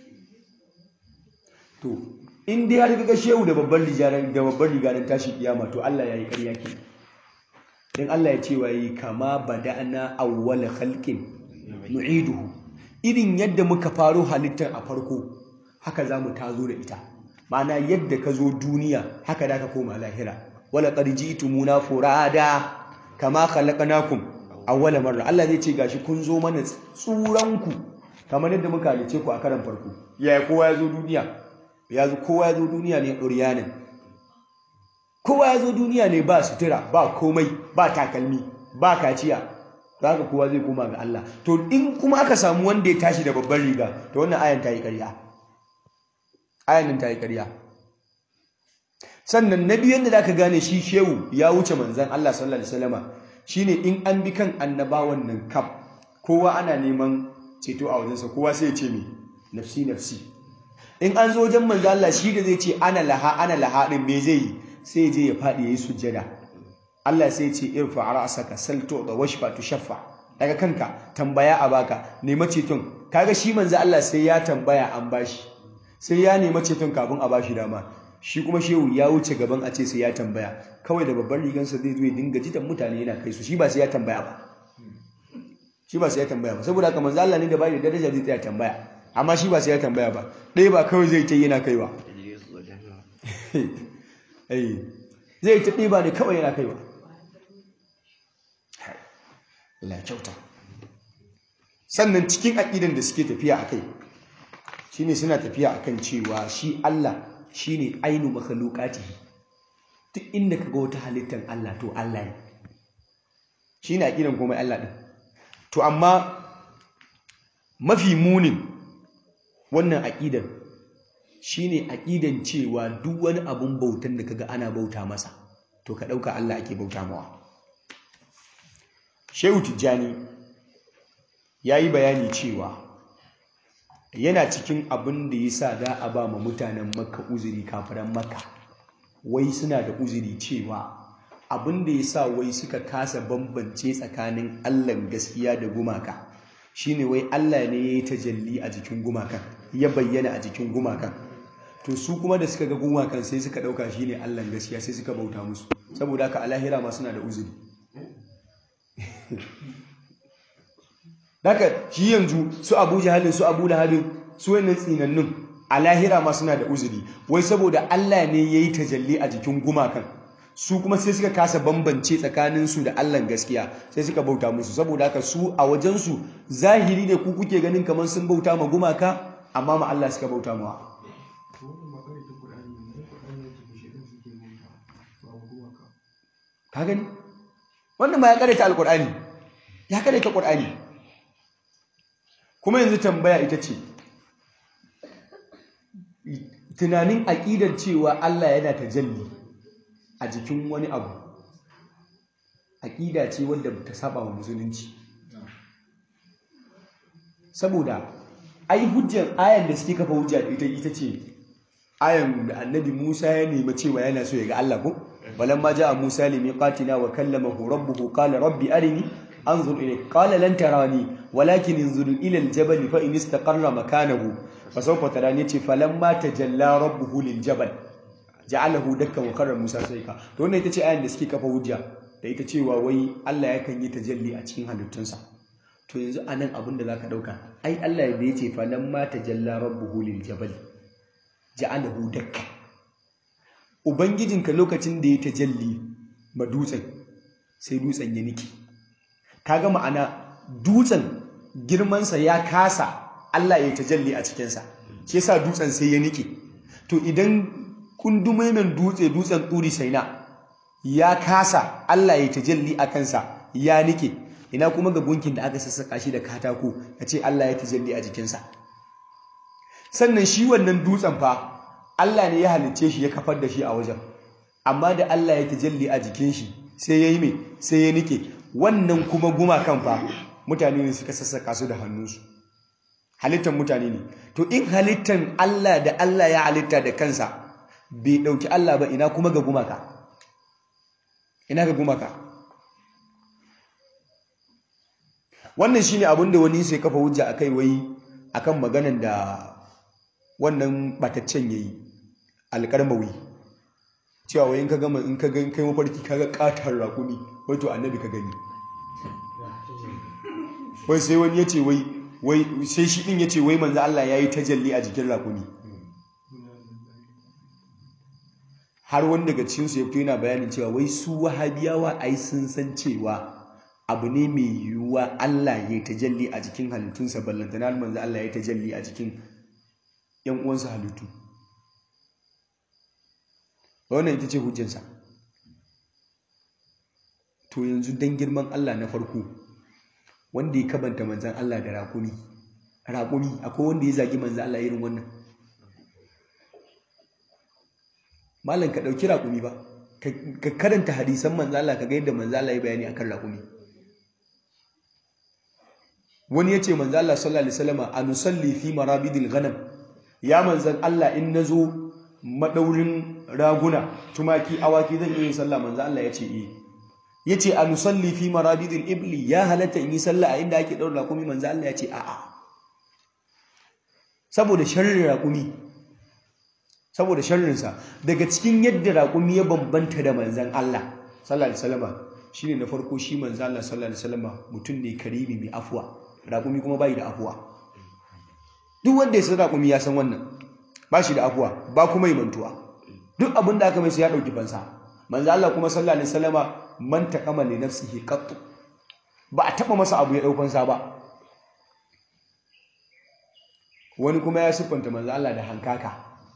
to in dai har kaga shehu da babban riga da babban riga dan tashi kiyama to Allah yayi ƙarya ke dan Allah ya ce wa yi kama bada'na awwal khalqin nu'iduhu irin yadda muka faro halittar a farko haka zamu tazo da ita ma'ana yadda ka zo duniya haka da ka koma lahira wala qad ji'tumuna furada kama khalaqnakum awwala marra Allah zai ce gashi kun zo mana tsuranku kamar yadda muka halice ku a karan farko yaya kowa ya zo duniya ya zo kowa ya zo duniya ne ɗuryanin kowa ya zo duniya ne ba sutura ba komai ba takalmi ba kaciya za ka kowa zai koma ga Allah to in kuma aka samu wanda ya tashi da babban riga to wannan ayan ta yi ƙarya ayan nan ta yi ƙarya sannan na biyu yadda za ka gane shi shehu ya wuce manzan Allah sallallahu alaihi wasallama shine in an bi kan annabawan nan kaf kowa ana neman ceto a wajensa kowa sai ya ce me nafsi nafsi in an zo wajen manzo Allah shi da zai ce ana laha ana laha din me zai yi sai ya je ya fadi yayi sujjada Allah sai ya ce irfa ra'saka salto da washfa tushaffa daga kanka tambaya a baka nema ceton kaga shi manzo Allah sai ya tambaya an bashi sai ya nema ceton kafin a bashi dama shi kuma shehu ya wuce gaban a ce sai ya tambaya kawai da babban rigansa zai zo ya dinga jitan mutane yana kai su shi ba sai ya tambaya ba shi ba sai ya tambaya ba saboda haka manzo Allah ne da bai da daraja zai tsaya tambaya amma shi ba sai ya tambaya ba ɗaya ba kawai zai ta yana kaiwa zai ta ɗaya ba ne kawai yana kaiwa la kyauta sannan cikin aƙidan da suke tafiya a kai shine suna tafiya akan cewa shi Allah shine ainu makhluqatihi duk inda kaga wata halittar Allah to Allah ne shine aqidan komai Allah din to amma mafi munin wannan aqidan shine aqidan cewa duk wani abun bautan da kaga ana bauta masa to ka dauka Allah ake bauta mawa Shehu Tijjani yayi bayani cewa yana cikin abin da ya sa za a ba ma mutanen makka uzuri kafiran makka wai suna da uzuri cewa abin da ya sa wai suka kasa bambance tsakanin allan gaskiya da gumaka shine wai Allah ne ya yi tajalli a jikin gumakan ya bayyana a jikin gumakan to su kuma da suka ga gumakan sai suka dauka shine Allah gaskiya sai suka bauta musu saboda haka a lahira ma suna da uzuri haka shi yanzu su Abu Jahalin su Abu Lahabin su wannan tsinannun a lahira ma suna da uzuri wai saboda Allah ne ya yi tajalli a jikin gumakan su kuma sai suka kasa bambance tsakaninsu da Allah gaskiya sai suka bauta musu saboda haka su a wajensu zahiri ne ku kuke ganin kamar sun bauta ma gumaka amma ma Allah suka bauta mawa ka gani wannan ma ya karanta alkur'ani ya karanta qur'ani kuma yanzu tambaya ita ce tunanin aƙidar cewa Allah yana tajalli a jikin wani abu aƙida ce wadda ta saba wa musulunci saboda ai hujjar ayan da suke kafa hujja ita ita ce ayan da annabi Musa ya nemi cewa yana so ya ga Allah ko balamma jaa Musa limiqatina wa kallamahu rabbuhu qala rabbi arini anzur ilayk qala lan tarani walakin انظر ila aljabal fa in istaqarra makanahu fasawfa tarani ce falamma tajalla rabbuhu liljabal ja'alahu dakkan wa karra Musa saika to wannan ita ce ayan da suke kafa hujja da ita cewa wai Allah yakan yi tajalli a cikin halittunsa to yanzu anan abin da zaka dauka ai Allah da yace falamma tajalla rabbuhu liljabal ja'alahu dakkan ubangijinka lokacin da ya tajalli ma dutsen sai dutsen ya niki kaga ma'ana dutsen girmansa ya kasa Allah ya tajalli a cikinsa shi yasa dutsen sai ya nike to idan kundumaimen dutse dutsen turi saina ya kasa Allah ya tajalli a kansa ya nike ina kuma ga gunkin da aka sassaka shi da katako ya ce Allah ya tajalli a jikinsa sannan shi wannan dutsen fa Allah ne ya halicce shi ya kafar da shi a wajen amma da Allah ya tajalli a jikin shi sai ya yi mai sai ya nike wannan kuma gumakan fa mutane ne suka sassaka su da hannunsu halittar mutane ne to in halittar Allah da Allah ya halitta da kansa bai ɗauki Allah ba ina kuma ga gumaka ina ga gumaka wannan shine abin da wani sai kafa hujja akai wai akan maganan da wannan bataccen yayi alƙarmawi cewa wai in ka gama in ka ga kai mafarki kaga katar rakumi wai to annabi ka gani wai sai wani yace wai wai sai shi din yace wai manzo Allah yayi tajalli a jikin rakumi har wani daga cikin su ya fito yana bayanin cewa wai su wahabiyawa ai sun san cewa abu ne mai yiwuwa Allah ya tajalli a jikin halittunsa ballantana manzo Allah ya tajalli a jikin yan uwansa halittu wannan ita ce hujjansa to yanzu dan girman Allah na farko wanda ya kabanta manzan Allah da raƙumi raƙumi akwai wanda ya zagi manzan Allah irin wannan malam ka ɗauki raƙumi ba ka karanta hadisan manzan Allah ka ga yadda manzan Allah ya bayani akan raƙumi wani ya ce manzan Allah sallallahu alaihi wasallam anusalli fi marabidil ghanam ya manzan Allah in nazo madaurin raguna tumaki awaki zan iya yin sallah manzan Allah ya ce eh yace a nusalli fi marabidil ibli ya halatta in yi sallah a inda ake daura rakumi manzo Allah yace a'a saboda sharrin rakumi saboda sharrin sa daga cikin yadda rakumi ya bambanta da manzon Allah sallallahu alaihi wasallam shine na farko shi manzo Allah sallallahu alaihi wasallam mutum ne karimi mai afwa rakumi kuma bai da afwa duk wanda ya san rakumi ya san wannan ba shi da afwa ba kuma yi mantuwa duk abin da aka mai sai ya dauki fansa manzo Allah kuma sallallahu alaihi wasallama man taqama li nafsihi qattu ba a taba masa abu ya daukan sa ba wani kuma ya siffanta manzo Allah da hankaka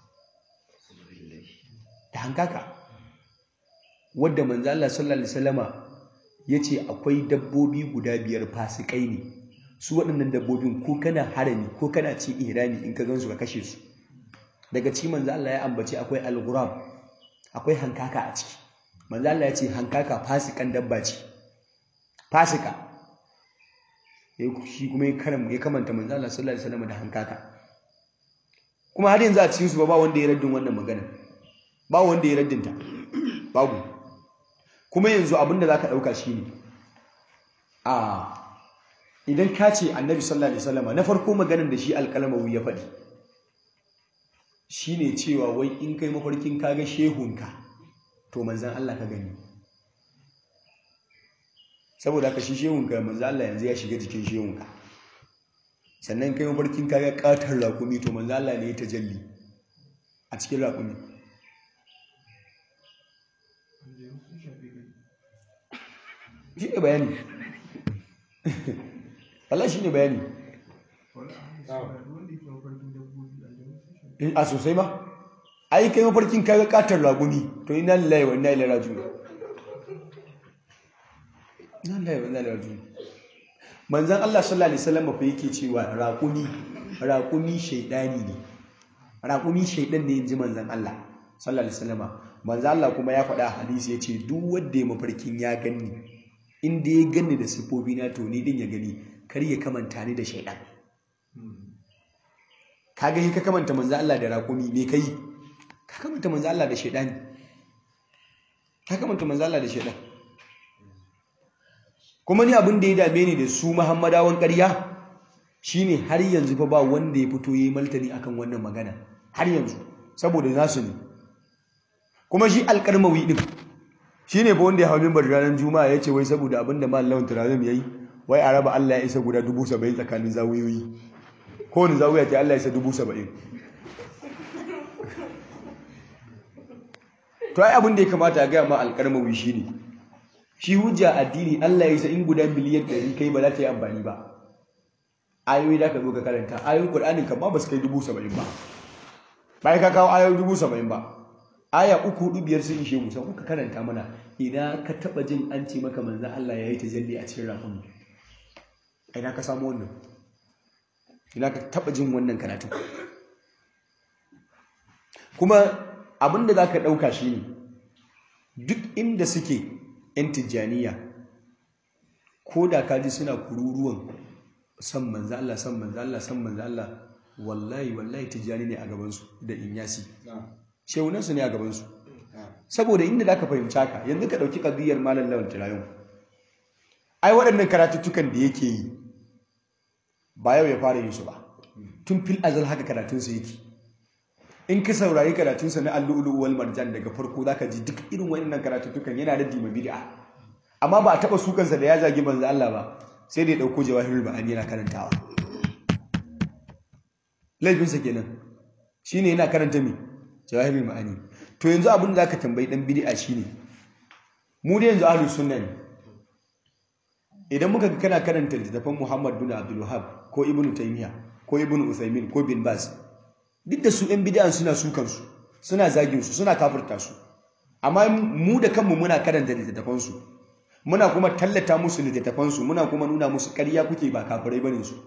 da hankaka wanda manzo Allah sallallahu alaihi wasallama yace akwai dabbobi guda biyar fasikai ne su waɗannan dabbobin ko kana harami ko kana ci ihrami in ka gansu ka kashe su daga cikin manzo Allah ya ambace akwai al-ghurab akwai hankaka a ciki manzo Allah ya ce hankaka fasikan dabba ce fasika shi kuma ya karam ya kamanta manzo Allah sallallahu alaihi wasallam da hankaka kuma har yanzu a cikin su ba wanda ya raddin wannan magana ba wanda ya raddin ta babu kuma yanzu abinda zaka dauka shine a idan ka ce annabi sallallahu alaihi wasallam na farko maganar da shi alƙalmawi ya faɗi shine cewa wai in kai mafarkin kaga shehunka to manzan Allah ka gani saboda haka shi shehunka manzan Allah yanzu ya shiga jikin shehunka sannan kai mafarkin kaga katar raƙumi to manzan Allah ne ya tajalli a cikin raƙumi shi ne bayani Allah shi ne bayani a sosai ma ai kai mafarkin kaga katar raguni to ina lillahi wa inna ilaihi raji'un ina lillahi wa inna ilaihi raji'un manzon Allah sallallahu alaihi wasallam fa yake cewa raquni raquni shaydani ne raquni shaydan ne inji manzon Allah sallallahu alaihi wasallam manzon Allah kuma ya faɗa hadisi yace duk wanda ya mafarkin ya ganni in da ya ganni da sifofi na to ni din ya gani kar ya kamanta ni da shaydan kaga yi ka kamanta manzon Allah da raqumi me kai ka kamanta manzo Allah da shaidani ka kamanta manzo Allah da shaidan kuma ni abin da ya dame ni da su Muhammadawan ƙarya shine har yanzu fa ba wanda ya fito yayi maltani akan wannan magana har yanzu saboda nasu ne kuma shi alƙarmawi din shine fa wanda ya hawo minbar ranar juma'a yace wai saboda abin da mallamin turazum yayi wai a raba Allah ya isa guda 70 tsakanin zawiyoyi kowane zawiya ta Allah ya isa 70 to ai abin da ya kamata a gaya ma alƙarmawi shi ne shi hujja addini Allah ya isa in guda miliyan ɗari kai ba za ta yi amfani ba ayoyi da ka zo ka karanta ayoyin ƙur'anin kan ma ba su kai dubu saba'in ba bayan ka kawo ayoyi dubu saba'in ba aya uku hudu biyar sun ishe musa kuka karanta mana ina ka taɓa jin an ce maka manzan Allah ya yi tajalli a cikin rafin ina ka samu wannan ina ka taɓa jin wannan karatu kuma abin da za ka ɗauka shi ne duk inda suke 'yan tijjaniya ko da kaji suna kururuwan san manzo Allah san manzo Allah san manzo Allah wallahi wallahi tijjani ne a gabansu da inyasi shehunansu ne a gabansu saboda inda da ka fahimci haka yanzu ka ɗauki ƙadiyar malam lawan tirayon ai waɗannan karatuttukan da yake yi ba yau ya fara yin su ba tun fil azal haka karatunsa yake in ka saurari karatunsa na allu'ulu wal marjan daga farko zaka ji duk irin waɗannan karatuttukan yana da dima bid'a amma ba a taɓa sukansa da ya zagi manzo Allah ba sai da ya ɗauko jawahirul ba'ani yana karantawa laifinsa kenan shine yana karanta me jawahirul ma'ani to yanzu abin da zaka tambayi dan bid'a shine mu da yanzu ahlus sunna ne idan muka ga kana karanta littattafan Muhammad bin Abdul Wahhab ko Ibn Taymiyyah ko Ibn Uthaymeen ko Bin Baz duk da su ‘yan bidiyan suna sukansu suna zaginsu suna kafirta su amma mu da kanmu muna karanta littattafansu muna kuma tallata musu littattafansu muna kuma nuna musu ƙarya kuke ba kafirai bane su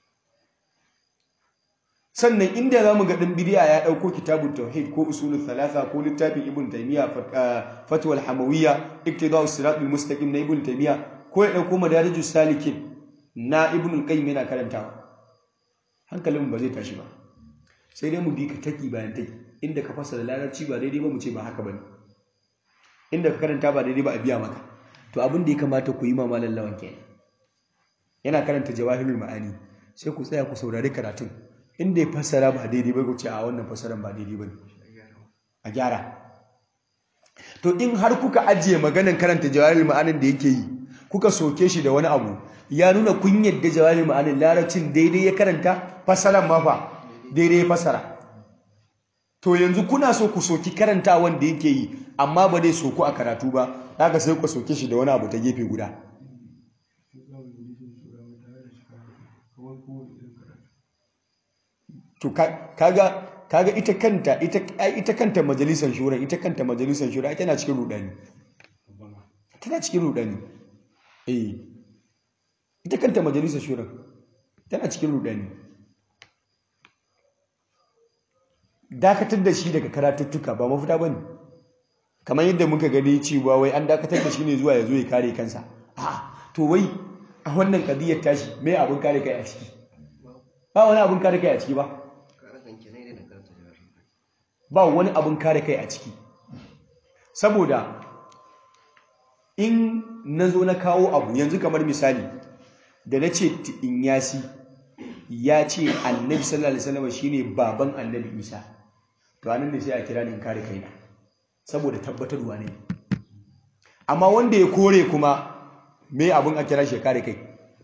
sannan inda za mu ga ɗan bidiya ya ɗauko kitabun tauhid ko usulul thalatha ko littafin ibn taymiya fatwal hamawiyya iktidau siratul mustaqim na ibn taymiya ko ya ɗauko madarijus salikin na ibn qayyim yana karantawa hankalin ba zai tashi ba sai dai mu bi ka taki bayan taki inda ka fasa da larabci ba daidai ba mu ce ba haka bane inda ka karanta ba daidai ba a biya maka to abin da ya kamata ku yi mamalan lawan kenan yana karanta jawahirul ma'ani sai ku tsaya ku saurari karatun inda ya fassara ba daidai ba ku ce a wannan fassaran ba daidai ba a gyara to in har kuka ajiye maganan karanta jawahirul ma'anin da yake yi kuka soke shi da wani abu ya nuna kun yadda jawahirul ma'anin larabcin daidai ya karanta fassaran ma fa daidai ya fassara to yanzu kuna so ku soki karanta wanda yake yi amma ba dai soku a karatu ba haka sai ku soke shi da wani abu ta gefe guda to kaga kaga ita kanta ita ita kanta majalisar shura ita kanta majalisar shura ita na cikin rudani tana cikin rudani eh ita kanta majalisar shura tana cikin rudani dakatar da shi daga karatuttuka ba mafita bane kamar yadda muka gani cewa wai an dakatar da shi ne zuwa ya zo ya kare kansa a to wai a wannan kadiyar tashi me abin kare kai a ciki ba wani abin kare kai a ciki ba ba wani abin kare kai a ciki saboda in na zo na kawo abu yanzu kamar misali da na ce inyasi ya ce annabi sallallahu alaihi wasallam shine baban annabi isa to anan ne sai a kira ni in kare kaina saboda tabbatarwa ne amma wanda ya kore kuma me abin a kira shi kare kai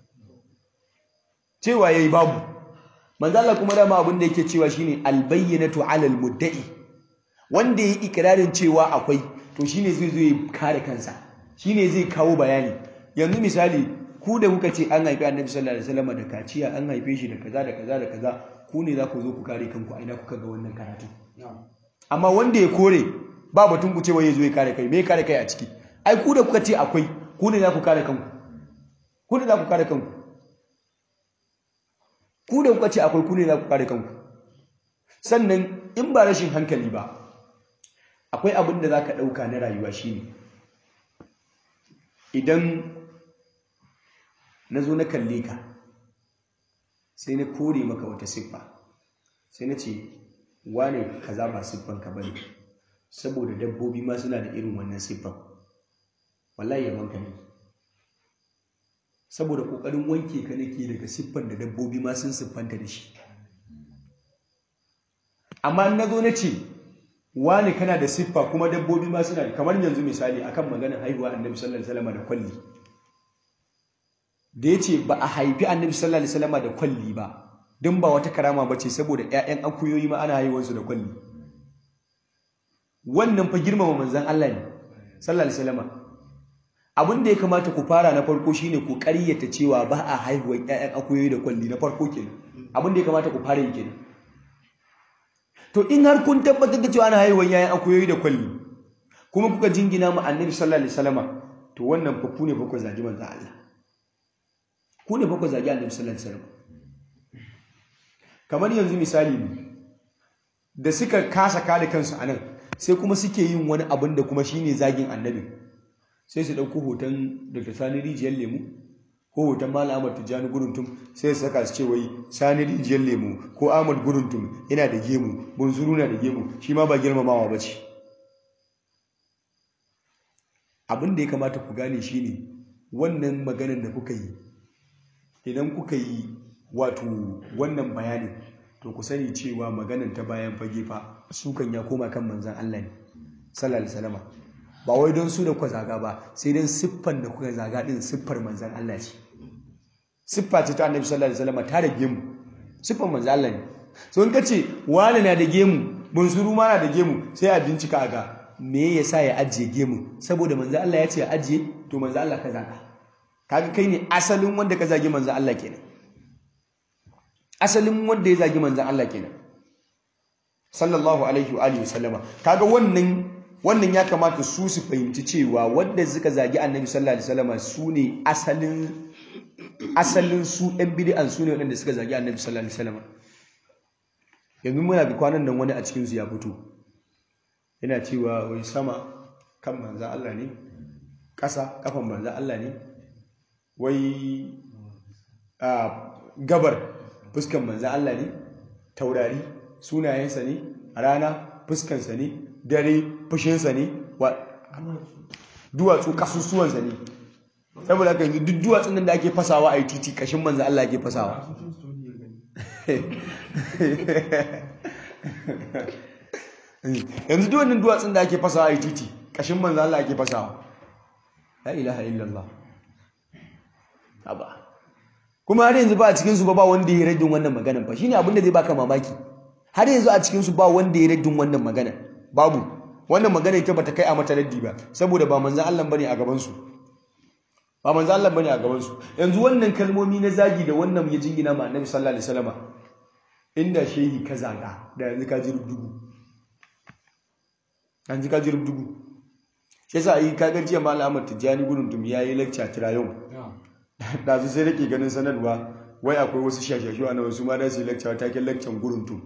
cewa yayi babu manzo Allah kuma dama abin da yake cewa shine albayyinatu alal mudda'i wanda yayi ikrarin cewa akwai to shine zai zo ya kare kansa shine zai kawo bayani yanzu misali ku da kuka ce an haifi annabi sallallahu alaihi wasallam da kaciya an haife shi da kaza da kaza da kaza ku ne za ku zo ku kare kanku a ina kuka ga wannan karatu amma wanda ya kore ba batun ku cewa ya zo ya kare kai me kare kai a ciki ai ku da kuka ce akwai ku ne za ku kare kanku ku ne za ku kare kanku ku da kuka ce akwai ku ne za ku kare kanku sannan in ba rashin hankali ba akwai abin da za ka ɗauka na rayuwa shine idan na zo na kalle ka sai na kore maka wata siffa sai na ce wane kaza ba siffanka bane saboda dabbobi ma suna da irin wannan siffan wallahi yaban ka ne saboda kokarin wanke ka nake daga siffan da dabbobi ma sun siffanta da shi amma na zo na ce wane kana da siffa kuma dabbobi ma suna da kamar yanzu misali akan maganar haihuwa annabi sallallahu alaihi wasallam da kwalli da ya ce ba a haifi annabi sallallahu alaihi wasallam da kwalli ba don ba wata karama ba ce saboda 'ya'yan akuyoyi ma ana haihuwarsu da kwalli wannan fa girmama manzan Allah ne sallallahu alaihi wasallam abin da ya kamata ku fara na farko shine ku ƙaryata cewa ba a haihuwar 'ya'yan akuyoyi da kwalli na farko kenan abin da ya kamata ku fara yi kenan to in har kun tabbatar da cewa ana haihuwar 'ya'yan akuyoyi da kwalli kuma kuka jingina mu annabi sallallahu alaihi wasallam to wannan fa ku ne fa ku zagi manzan Allah ku ne fa ku zagi annabi sallallahu alaihi wasallam kamar yanzu misali ne da suka kasa kada kansu a nan sai kuma suke yin wani abin da kuma shine zagin annabi sai su ɗauko hoton daga sani rijiyar lemu ko hoton malam ahmad tijjani guruntum sai su saka su ce wai sani rijiyar lemu ko ahmad guruntum yana da gemu bunzuru na da gemu shi ma ba girmamawa ba ce abin da ya kamata ku gane shine wannan maganar da kuka yi idan kuka yi wato wannan bayanin to ku sani cewa maganan ta bayan fage fa sukan ya koma kan manzan Allah ne sallallahu alaihi wasallam ba wai don su da ku zaga ba sai dan siffan da kuka zaga din siffar manzan Allah ce siffa ce ta annabi sallallahu alaihi wasallam ta da gemu siffar manzan Allah ne so in kace wani na da gemu bunsuru ma na da gemu sai a bincika ga me yasa ya ajiye gemu saboda manzan Allah ya ce ya ajiye to manzan Allah ka zaga kaga kai ne asalin wanda ka zagi manzan Allah kenan asalin wanda ya zagi manzan Allah kenan sallallahu alaihi wa alihi wasallama kaga wannan wannan ya kamata su su fahimci cewa wanda suka zagi annabi sallallahu alaihi wasallama su ne asalin asalin su ɗan bid'an su ne waɗanda suka zagi annabi sallallahu alaihi wasallama yanzu muna ga kwanan nan wani a cikin su ya fito yana cewa wai sama kan manzan Allah ne ƙasa kafan manzan Allah ne wai a gabar fuskan manzan Allah ne taurari sunayensa ne rana fuskansa ne dare fushinsa ne wa duwatsu kasusuwansa ne saboda haka yanzu duk duwatsun nan da ake fasawa a yi titi kashin manzan Allah ake fasawa yanzu duk wannan duwatsun da ake fasawa a yi titi kashin manzan Allah ake fasawa la ilaha illallah haba kuma har yanzu ba a cikinsu ba ba wanda ya raddin wannan maganan fa shine abin da zai baka mamaki har yanzu a cikinsu ba wanda ya raddin wannan maganan babu wannan magana ita bata kai a mata raddi ba saboda ba manzon Allah bane a gaban su ba manzon Allah bane a gaban su yanzu wannan kalmomi na zagi da wannan ya jingina ma Annabi sallallahu alaihi wasallama inda shehi ka zaga da yanzu ka ji rubdugu yanzu ka ji rubdugu shi yasa yi kaga jiya malam Ahmad Tijjani gudun tum yayi lecture tirayon da su sai rake ganin sanarwa wai akwai wasu shashashu a nan su ma da su lecture taken lecture gudun tum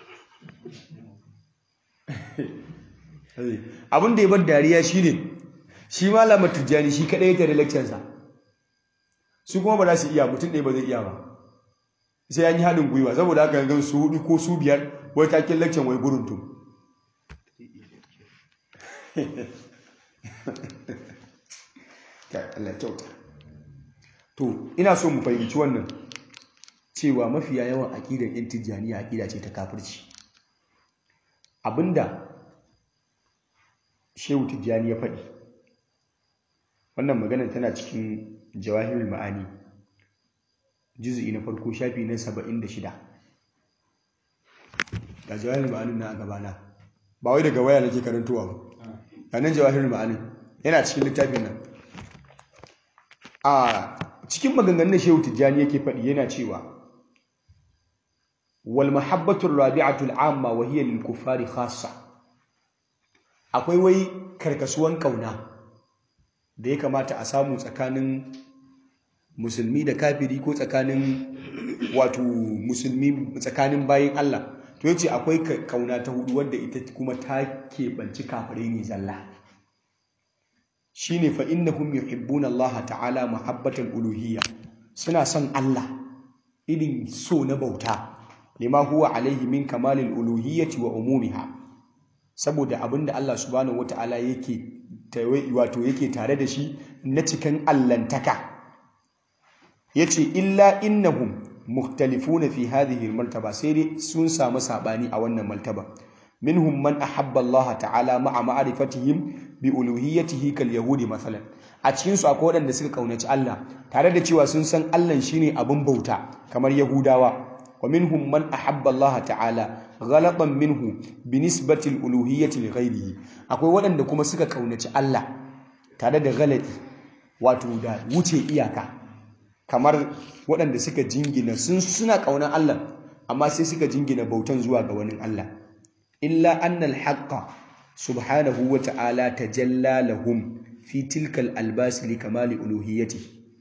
abin da ya bar dariya shine shi malam Tijjani shi kadai ya tare lecture sa su kuma ba za su iya mutum ɗaya ba zai iya ba sai an yi haɗin gwiwa saboda haka gan su hudu ko su biyar wai taken lecture wai gudun tum Allah kyauta to ina so mu fahimci wannan cewa mafiya yawan aƙidar yan tijjaniya aƙida ce ta kafirci abinda shehu tijjani ya faɗi wannan maganar tana cikin jawahirul ma'ani juzu'i na farko shafi na 76 ga jawahirul ma'anin na a gabana ba wai daga waya nake karantowa ba ga nan jawahirul ma'anin yana cikin littafin nan a cikin maganganun da shehu tijjani yake faɗi yana cewa wal mahabbatu rabi'atu al'amma wa hiya lil kuffari khassa akwai wai karkasuwan kauna da ya kamata a samu tsakanin musulmi da kafiri ko tsakanin wato musulmi tsakanin bayin Allah to yace akwai kauna ta hudu wadda ita kuma ta keɓanci kafirai ne zalla shine fa innahum yuhibbuna Allah ta'ala mahabbatan uluhiyya suna son Allah irin so na bauta lima huwa alaihi min kamalil uluhiyyati wa umumiha saboda abinda Allah subhanahu wata'ala yake wato yake tare da shi na cikin allantaka yace illa innahum mukhtalifuna fi hadhihi martaba sai dai sun samu sabani a wannan martaba minhum man ahabba Allah ta'ala ma'a ma'rifatihim bi uluhiyyatihi kal yahudi masalan a cikin su akwai waɗanda suka kaunaci Allah tare da cewa sun san Allah shine abin bauta kamar yahudawa wa minhum man ahabba Allah ta'ala ghalatan minhu bi nisbati al uluhiyyati li ghayrihi akwai waɗanda kuma suka kaunaci Allah tare da galati wato da wuce iyaka kamar waɗanda suka jingina sun suna kaunar Allah amma sai suka jingina bautan zuwa ga wani Allah illa annal haqqa subhanahu wa ta'ala tajalla lahum fi tilkal albas li kamali uluhiyyati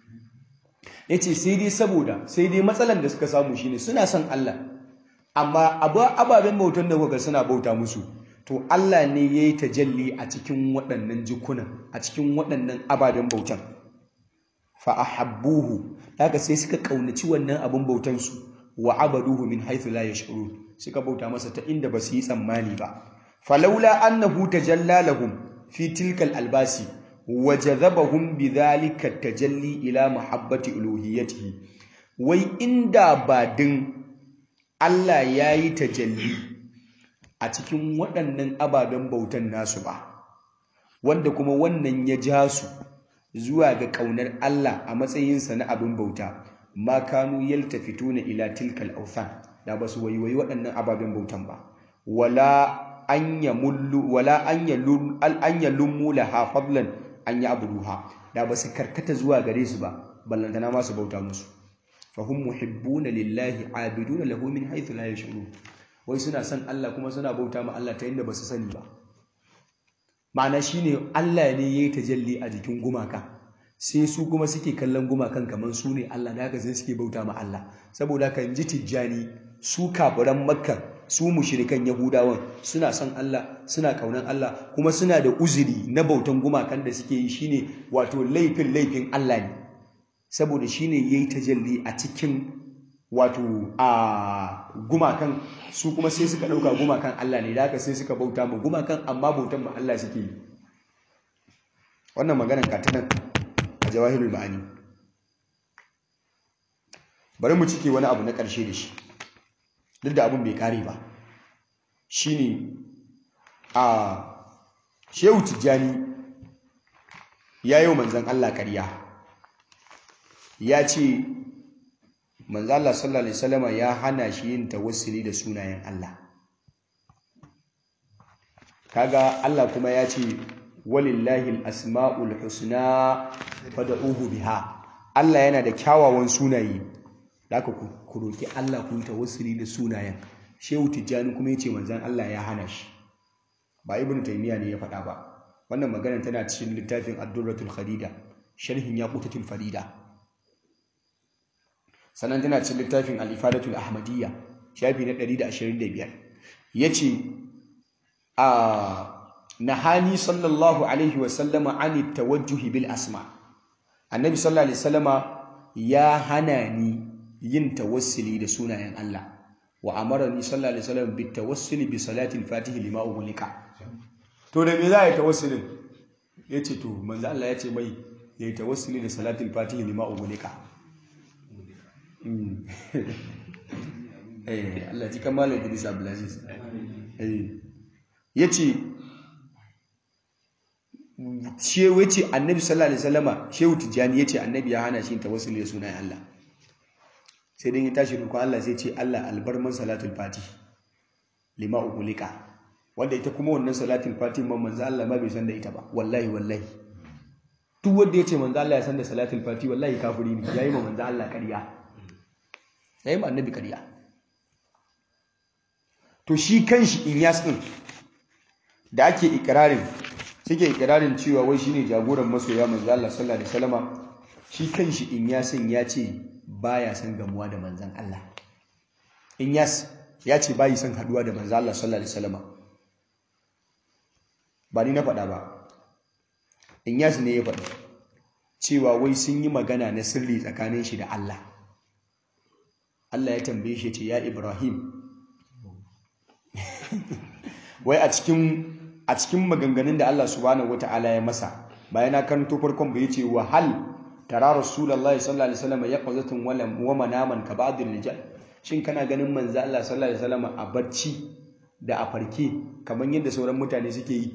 yace sai dai saboda sai dai matsalan da suka samu shine suna son Allah amma ababen bautan da kuka suna bauta musu to Allah ne yayi tajalli a cikin waɗannan jikunan a cikin waɗannan ababen bautan fa ahabbuhu haka sai suka kaunaci wannan abin bautan su wa abaduhu min haythu la yash'urun suka bauta masa ta inda ba su yi tsammani ba falaula annahu tajalla lahum fi tilkal albasi wa jazabahum bidhalika tajalli ila mahabbati uluhiyyatihi wai inda ba din Allah yayi tajalli a cikin waɗannan ababen bautan nasu ba wanda kuma wannan ya ja su zuwa ga ƙaunar Allah a matsayinsa na abin bauta ma kanu yaltafituna ila tilkal awthan da ba su waiwayi waɗannan ababen bautan ba wala an yamullu wala an yalum al an yalummu laha fadlan an ya'buduha da ba su karkata zuwa gare su ba ballantana ma su bauta musu fa hum muhibbuna lillahi abiduna lahu min haythu la yash'urun wai suna son Allah kuma suna bauta ma Allah ta inda ba su sani ba ma'ana shine Allah ne yayi tajalli a jikin gumaka sai su kuma suke kallon gumakan kamar su ne Allah da haka sai suke bauta ma Allah saboda haka ji tijjani su kafiran makka su mushrikan yahudawan suna son Allah suna kaunan Allah kuma suna da uzuri na bautan gumakan da suke yi shine wato laifin laifin Allah ne saboda shine yayi tajalli a cikin wato a gumakan su kuma sai suka dauka gumakan Allah ne da haka sai suka bauta ma gumakan amma bautan ma Allah suke yi wannan maganar katanan a jawahirul ma'ani bari mu cike wani abu na ƙarshe da shi duk da abin bai kare ba shine a shehu tijjani ya yi wa manzan Allah ƙarya ya ce manzan Allah sallallahu Alaihi wasallama ya hana shi yin tawassuli da sunayen Allah kaga Allah kuma ya ce walillahi asma'ul husna fad'uhu biha Allah yana da kyawawan sunaye zaka ku roki Allah ku yi tawassuli da sunayen Shehu Tijjani kuma yace manzon Allah ya hana shi ba Ibn Taymiyyah ne ya faɗa ba wannan magana tana cikin littafin Ad-Durratul Khadida sharhin Yaqutatul Farida sannan tana cikin littafin Al-Ifadatul Ahmadiyya shafi na 125 yace a nahani sallallahu alaihi wasallama ani tawajjuhi bil asma annabi sallallahu alaihi wasallama ya hana ni yin tawassuli da sunayen Allah wa amarani sallallahu alaihi wasallam bit tawassuli bi salati al-fatih lima ughliqa to da me za a yi tawassulin yace to manzo Allah yace mai ya yi tawassuli da salatul fatihi lima ugulika eh Allah ji kamar Idris Abdulaziz eh yace shehu yace annabi sallallahu alaihi wasallama shehu tijani yace annabi ya hana shi tawassuli da sunan Allah sai dai ya tashi roƙon Allah sai ce Allah albarman salatul fatihi lima ugulika wanda ita kuma wannan salatul fatihi man manzo Allah ma bai san da ita ba wallahi wallahi duk wanda yace manzo Allah ya san da salatul fatihi wallahi kafiri ne yayi ma manzo Allah ƙarya yayi ma annabi ƙarya to shi kanshi Inyas din da ake ikirarin suke ikirarin cewa wai shine jagoran masoya manzo Allah sallallahu alaihi wasallama shi kanshi Inyasin ya ce baya son gamuwa da manzon Allah Inyas ya ce bayi son haduwa da manzo Allah sallallahu alaihi wasallama ba ni na faɗa ba Inyas ne ya faɗi cewa wai sun yi magana na sirri tsakanin shi da Allah Allah ya tambaye shi ce ya Ibrahim wai a cikin a cikin maganganun da Allah subhanahu wataala ya masa bayan na karanto farkon bai ce wa hal tara rasulullahi sallallahu alaihi wasallam yaqzatun wala wa manaman ka ba'd rijal shin kana ganin manzo Allah sallallahu alaihi wasallam a barci da a farke kamar yadda sauran mutane suke yi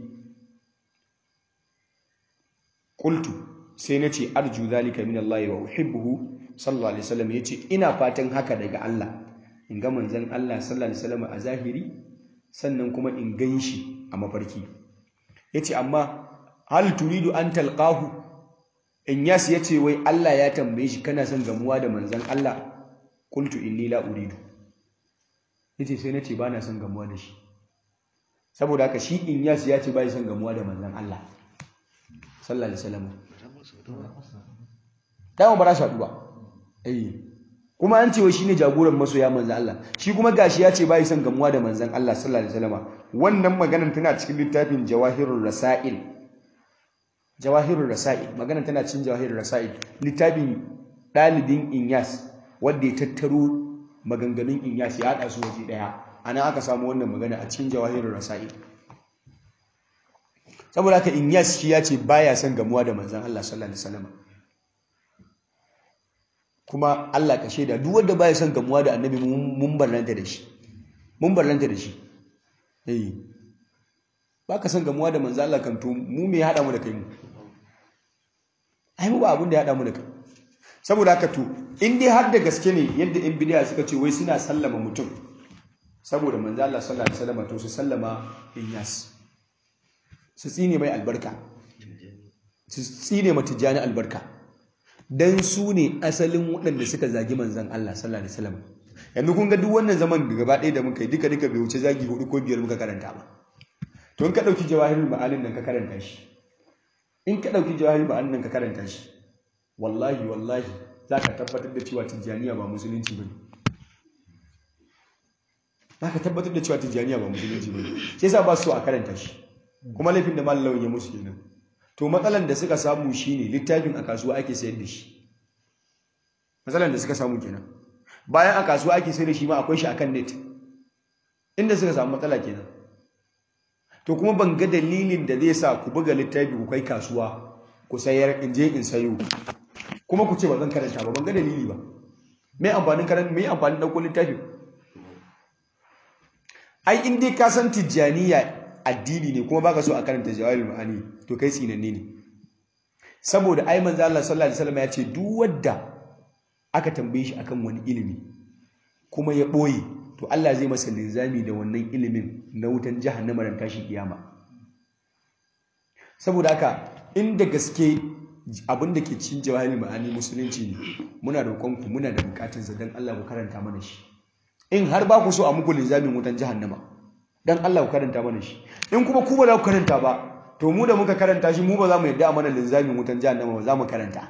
qultu sai nace arju zalika min Allah wa uhibbuhu sallallahu alaihi wasallam yace ina fatan haka daga Allah in ga manzon Allah sallallahu alaihi wasallam a zahiri sannan kuma in ganshi a mafarki yace amma hal turidu an talqahu in yas yace wai Allah ya tambaye shi kana son gamuwa da manzon Allah qultu inni la uridu yace sai nace bana son gamuwa da shi saboda haka shi in yas ya ce bai son gamuwa da manzon Allah sallallahu alaihi wasallam dama ba za su haɗu ba eh kuma an ce wai shine jagoran masoya manzon Allah shi kuma gashi ya ce bai son gamuwa da manzon Allah sallallahu alaihi wasallam wannan maganar tana cikin littafin Jawahirur Rasail Jawahirur Rasail maganar tana cikin Jawahirur Rasail littafin dalibin Inyas wanda ya tattaro maganganun Inyas ya haɗa su waje daya ana aka samu wannan magana a cikin Jawahirur Rasail saboda haka Inyas shi ya ce baya son gamuwa da manzon Allah sallallahu alaihi wasallam kuma Allah ka shaida duk wanda baya son gamuwa da annabi mun barranta da shi mun barranta da shi eh baka son gamuwa da manzo Allah kan to mu me ya hada mu da kai mu ai mu ba abin da ya hada mu da kai saboda haka to in dai har da gaske ne yadda in bidiya suka ce wai suna sallama mutum saboda manzo Allah sallallahu alaihi wasallam to su sallama Inyas su tsine mai albarka su tsine mata jani albarka dan su ne asalin waɗanda suka zagi manzan Allah sallallahu alaihi wasallam yanzu kun ga duk wannan zaman da gaba ɗaya da muka yi duka duka bai wuce zagi hudu ko biyar muka karanta ba to in ka ɗauki jawahirul ma'anin nan ka karanta shi in ka ɗauki jawahirul ma'anin nan ka karanta shi wallahi wallahi za ka tabbatar da cewa tijjaniya ba musulunci ba ne za ka tabbatar da cewa tijjaniya ba musulunci ba ne sai sa ba su a karanta shi kuma laifin da mallawan ya musu kenan to matsalan da suka samu shine littafin a kasuwa ake sayar da shi matsalan da suka samu kenan bayan a kasuwa ake sayar da shi ma akwai shi akan net inda suka samu matsala kenan to kuma ban ga dalilin da zai sa ku buga littafi ku kai kasuwa ku sayar in je in sayo kuma ku ce ba zan karanta ba ban ga dalili ba me amfanin karanta me amfanin dauko littafi ai in dai ka san tijjaniya addini ne kuma baka so a karanta jawahirul ma'ani to kai tsinanne ne saboda ai manzo Allah sallallahu alaihi wasallam ya ce duk wanda aka tambaye shi akan wani ilimi kuma ya boye to Allah zai masa linzami da wannan ilimin na wutan jahannama ran tashin kiyama saboda haka inda gaske abin da ke cikin jawahirul ma'ani musulunci ne muna roƙon ku muna da bukatun sa dan Allah ku karanta mana shi in har ba ku so a muku linzamin wutan jahannama dan Allah ku karanta mana shi in kuma ku ba za ku karanta ba to mu da muka karanta shi mu ba za mu yadda a mana linzamin wutan jahannama ba za mu karanta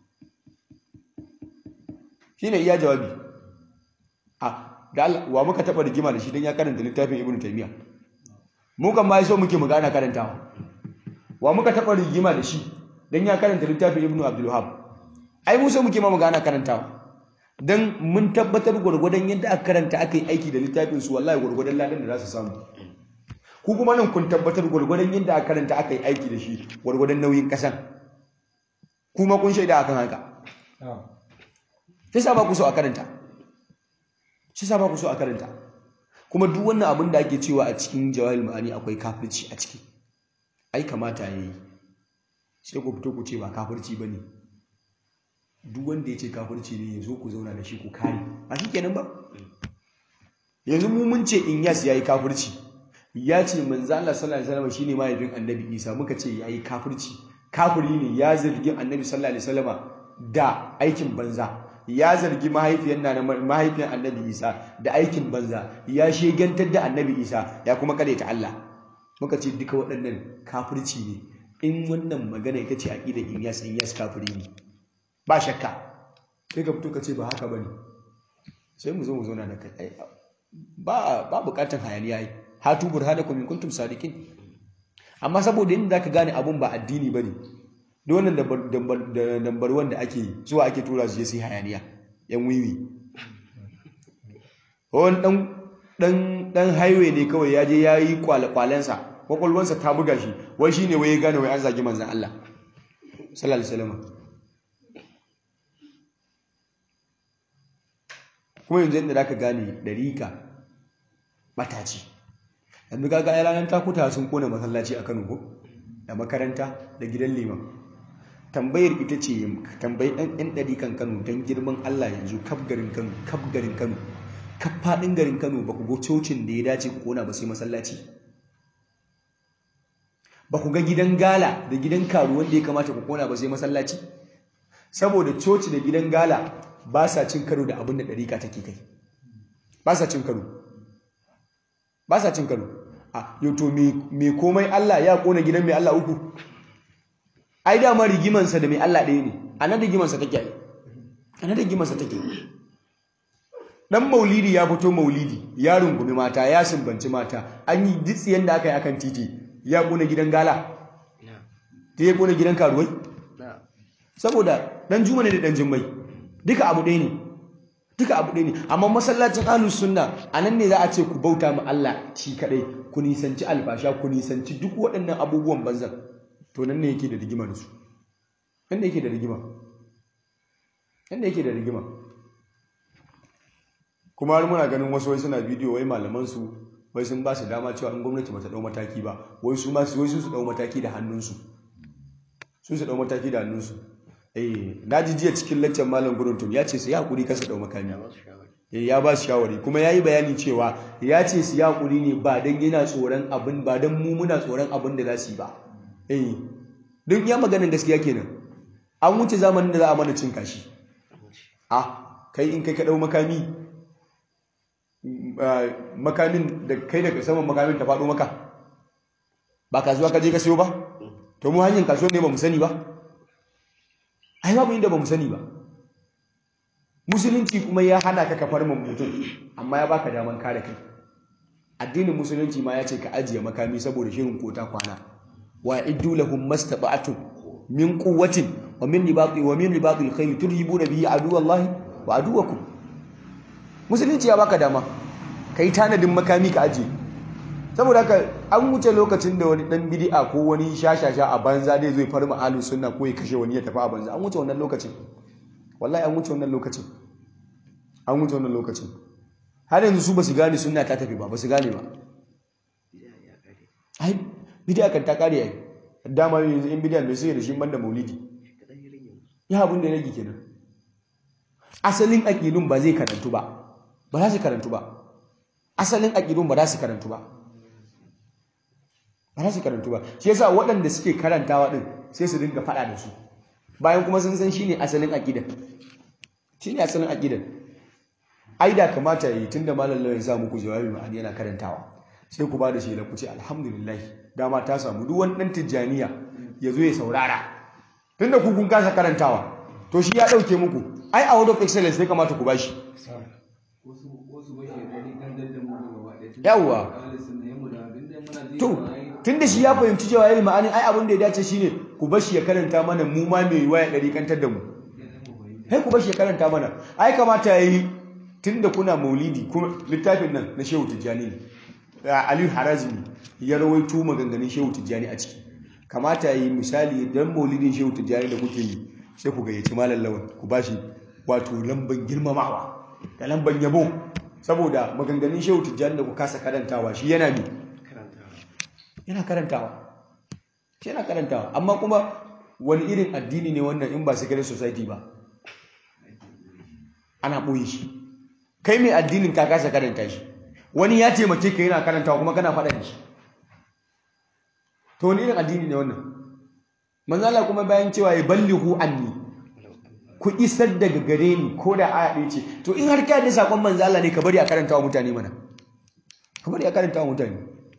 shine iya jawabi a da Allah wa muka taba rigima da shi dan ya karanta littafin Ibn Taymiyyah mu kan ma so muke mu gana karantawa wa muka taba rigima da shi dan ya karanta littafin Ibn Abdul Wahhab ai mu so muke ma mu gana karantawa dan mun tabbatar gwargwadon yadda aka karanta aka yi aiki da littafin su wallahi gwargwadon ladan da za su samu ku kuma nan kun tabbatar gwargwadon yadda aka karanta aka yi aiki da shi gwargwadon nauyin kasan kuma kun shaida akan haka shi sa ba ku so a karanta shi sa ba ku so a karanta kuma duk wannan abin da ake cewa a cikin jawahir ma'ani akwai kafirci a ciki ai kamata yayi sai ku fito ku ce ba kafirci bane duk wanda ya ce kafirci ne ya zo ku zauna da shi ku kare ba shi kenan ba yanzu mu mun ce Inyas yayi kafirci ya ce manzo Allah sallallahu alaihi wasallam shine mahaifin Annabi Isa muka ce yayi kafirci kafiri ne ya zargi Annabi sallallahu alaihi wasallam da aikin banza ya zargi mahaifiyar na mahaifiyar Annabi Isa da aikin banza ya shegantar da Annabi Isa ya kuma ta Allah muka ce duka waɗannan kafirci ne in wannan magana ita ce aqidar Inyas Inyas kafiri ne ba shakka sai ka fito ka ce ba haka bane sai mu zo mu zauna da kai ba ba bukatan hayaniya yi hatu burhanakum in kuntum sadiqin amma saboda inda zaka gane abun ba addini bane da wannan da number 1 da ake zuwa ake tura su je su hayaniya yan wiwi wani dan dan dan highway ne kawai ya je yayi kwalakwalensa kwakwalwansa ta buga shi wai shine wai ya gane wai an zagi manzon Allah sallallahu alaihi wasallam kuma yanzu yadda zaka gane dariƙa mataci yanzu kaga ai ranar takuta sun kona masallaci a Kano ko da makaranta da gidan liman tambayar ita ce tambayi ɗan ɗan ɗarikan Kano don girman Allah yanzu kaf garin Kano kaf garin Kano kaf faɗin garin Kano ba ku ga cocin da ya dace ku kona ba sai masallaci ba ku ga gidan gala da gidan karu wanda ya kamata ku kona ba sai masallaci saboda coci da gidan gala ba sa cin karo da abin da ɗarika take kai ba sa cin karo ba sa cin karo a yato mai komai Allah ya kona gidan mai Allah uku ai dama rigimansa da mai Allah ɗaya ne a nan rigimansa take yi a nan rigimansa take dan maulidi ya fito maulidi ya rungumi mata ya sumbanci mata an yi ditsiyan da aka yi akan titi ya kona gidan gala ta ya kona gidan karuwai saboda dan juma ne da dan jimmai duka abu ɗaya ne duka abu ɗaya ne amma masallacin ahlus sunna anan ne za a ce ku bauta ma Allah shi kadai ku nisanci albasha ku nisanci duk waɗannan abubuwan banzan to nan ne yake da rigima da su nan ne yake da rigima nan ne yake da rigima kuma har muna ganin wasu wai suna bidiyo wai malaman su wai sun ba su dama cewa in gwamnati ba ta dau mataki ba wai su ma su wai su su dau mataki da hannunsu su su dau mataki da hannunsu eh na ji jiya cikin laccan malam guruntum ya ce su ya hakuri kasa dau makami eh ya ba su shawari kuma yayi bayani cewa ya ce su ya hakuri ne ba dan yana tsoron abin ba dan mu muna tsoron abin da za su yi ba eh duk ya maganin gaskiya kenan an wuce zamanin da za a mana cin kashi ah kai in kai ka dau makami makamin da kai daga saman makamin ta faɗo maka ba kasuwa ka je ka siyo ba to mu hanyar kasuwa ne ba mu sani ba ai babu inda ba mu sani ba musulunci kuma ya hana ka kafar mu mutum amma ya baka daman kare kai addinin musulunci ma ya ce ka ajiye makami saboda shirin kota kwana wa iddu lahum mastata'tum min quwwatin wa min ribati wa min ribatil khayr turhibuna bihi aduwallahi wa aduwakum musulunci ya baka dama kai tanadin makami ka ajiye saboda haka an wuce lokacin da wani dan bid'a ko wani shashasha a banza dai zai farma ahlus sunna ko ya kashe wani ya tafi a banza an wuce wannan lokacin wallahi an wuce wannan lokacin an wuce wannan lokacin har yanzu su basu gane sunna ta tafi ba basu gane ba ai bid'a kan ta kare ai dama yanzu in bid'a mai sai da shi banda maulidi ya abun da ya rage kenan asalin aqidun ba zai karantu ba ba za su karantu ba asalin aqidun ba za su karantu ba ba za su karantu ba shi yasa waɗanda suke karantawa din sai su dinga faɗa da su bayan kuma sun san shine asalin aqidan shine asalin aqidan ai da kamata yi tunda malam lawan ya sa muku jawabi ma'ani yana karantawa sai ku ba da shi da ku ce alhamdulillah dama ta samu duk wani dan tijjaniya ya zo ya saurara tunda ku kun kasa karantawa to shi ya dauke muku ai a word of excellence sai kamata ku bashi yawwa to tunda shi ya fahimci cewa yayi ma'anin ai abin da ya dace shine ku bashi ya karanta mana mu ma mai waya dari kantar da mu sai ku bashi ya karanta mana ai kamata yayi tunda kuna maulidi kuma littafin nan na Shehu Tijjani ne Aliyu Harazimi ya rawaito maganganun Shehu Tijjani a ciki kamata yayi misali dan maulidin Shehu Tijjani da kuke yi sai ku gayyaci malam lawan ku bashi wato lamban girmamawa da lamban yabo saboda maganganun shehu tijjani da ku kasa karantawa shi yana ne yana karantawa shi yana karantawa amma kuma wani irin addini ne wannan in ba secret society ba ana ɓoye shi kai mai addinin ka kasa karanta shi wani ya taimake ka yana karantawa kuma kana faɗa da shi to wani irin addini ne wannan manzala kuma bayan cewa ya ballihu anni ku isar daga gare ni ko da aya ɗaya ce to in har ka da sakon manzala ne ka bari a karanta wa mutane mana ka bari a karanta wa mutane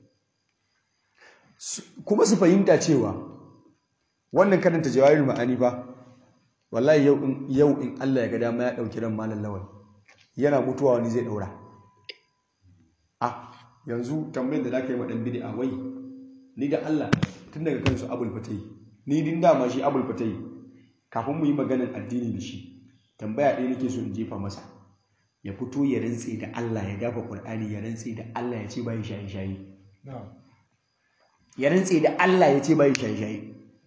kuma su fahimta cewa wannan karanta jawarin ma'ani fa wallahi yau in yau in Allah ya ga dama ya dauki ran malam lawal yana mutuwa wani zai daura ah yanzu tambayar da zaka yi ma dan bid'a wai ni da Allah tun daga kansu abul fatai ni din dama shi abul fatai kafin mu yi maganar addini da shi tambaya ɗaya nake so in jefa masa ya fito ya rantse da Allah ya dafa Qur'ani ya rantse da Allah ya ce bai shayi shayi ya rantse da Allah ya ce bai shayi shayi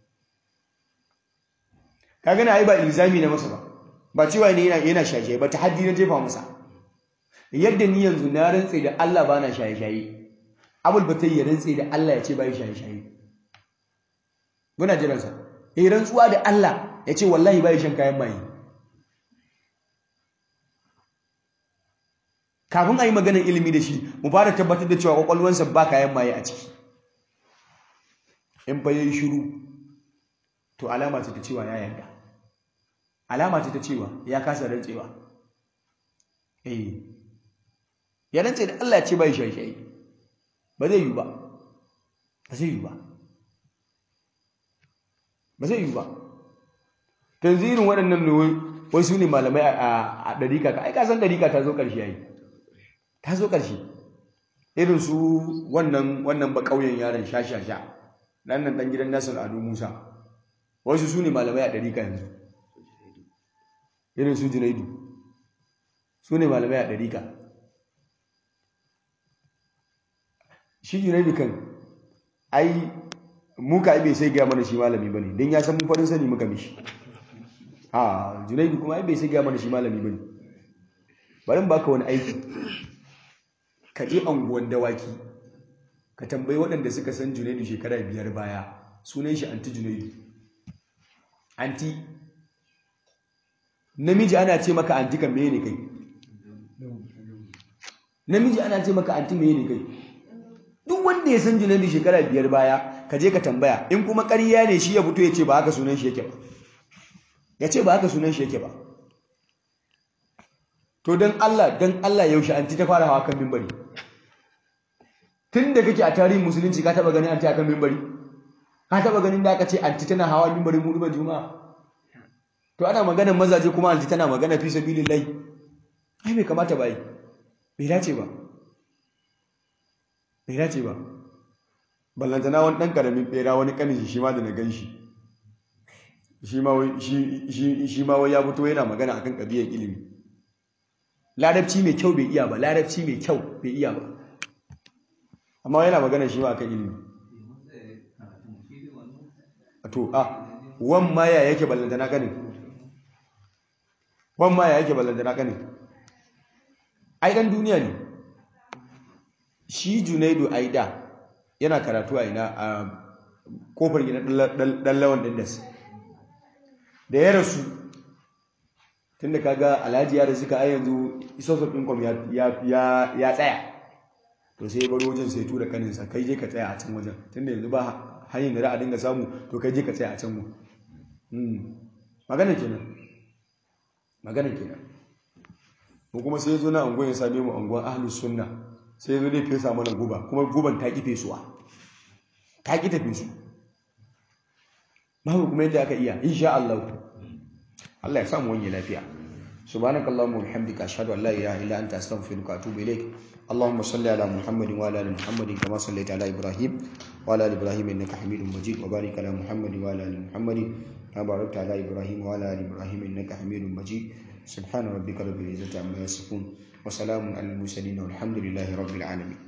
ka gana ai ba ilzami na masa ba ba cewa ne yana yana shaye ba ta haddi na jefa masa yadda ni yanzu na rantse da Allah ba na shaye shaye abul batai ya rantse da Allah ya ce bai shaye shaye muna jiran sa eh rantsuwa da Allah ya ce wallahi bai shan kayan maye kafin a yi maganar ilimi da shi mu fara tabbatar da cewa kwakwalwansa ba kayan maye a ciki in fa yayi shiru to alama ce ta cewa ya yarda alama ce ta cewa ya kasa rantsewa eh ya rantse da Allah ya ce bai shayi ba zai yi ba ba zai yi ba ba zai yi ba tanzirin waɗannan ne wai su ne malamai a ɗarika ka ai ka san ɗarika ta zo ƙarshe yayi ta zo ƙarshe irin su wannan wannan ba ƙauyen yaron sha-sha-sha nan nan ɗan gidan nasir ado musa wasu su ne malamai a ɗarika yanzu irin su junaidu su ne malamai a ɗarika shi junaidu kan ai muka ai bai sai gaya mana shi malami ba ne don ya san mun farin sani muka mishi a junaidu kuma ai bai sai gaya mana shi malami ba ne bari baka wani aiki ka je anguwan dawaki ka tambayi waɗanda suka san junaidu shekara biyar baya sunan shi anti junaidu anti namiji ana ce maka anti kan meye ne kai namiji ana ce maka anti meye ne kai duk wanda ya san junaidu shekara biyar baya ka je ka tambaya in kuma ƙarya ne shi ya fito ya ce ba haka sunan shi yake ba ya ce ba haka sunan shi yake ba to don Allah don Allah yaushe anti ta fara hawa kan mimbari tun da kake a tarihin musulunci ka taba ganin anti a kan mimbari ka taba ganin da aka ce anti tana hawa mimbari mu duba juma'a to ana maganar mazaje kuma anti tana magana fi sabilillahi ai bai kamata ba yi bai dace ba bai dace ba ballantana wani ɗan ƙaramin ɓera wani ƙanin shi ma da na gan shi shi ma wai ya fito yana magana akan ƙabiyar ilimi larabci mai kyau bai iya ba larabci mai kyau bai iya ba amma yana magana shi ma akan ilimi to a wan maya yake ballantana ƙanin wan maya yake ballantana ƙanin ai ɗan duniya ne shi junaidu aida yana karatu a ina a kofar gina ɗan lawan dindas da ya rasu tun da kaga alhaji ya rasu ka a yanzu isosof income ya tsaya to sai ya baro wajen sai tura kaninsa kai je ka tsaya a can wajen tun da yanzu ba hanyar da za a dinga samu to kai je ka tsaya a can mu magana kenan magana kenan mu kuma sai ya zo na angon ya same mu angon ahlus sunna sai ya zo dai fesa mana guba kuma guban ta ƙi fesuwa ta ƙi ta fesu babu kuma yadda aka iya insha Allah Allah ya samu wani lafiya subhanakallahumma wa bihamdika ashhadu an la ilaha illa anta astaghfiruka wa atubu ilaik اللهم صل على محمد وعلى ال محمد كما صليت على ابراهيم وعلى ال ابراهيم انك حميد مجيد وبارك على محمد وعلى ال محمد كما باركت على ابراهيم وعلى ال ابراهيم انك حميد مجيد سبحان ربك رب العزه عما يصفون وسلام على المرسلين والحمد لله رب العالمين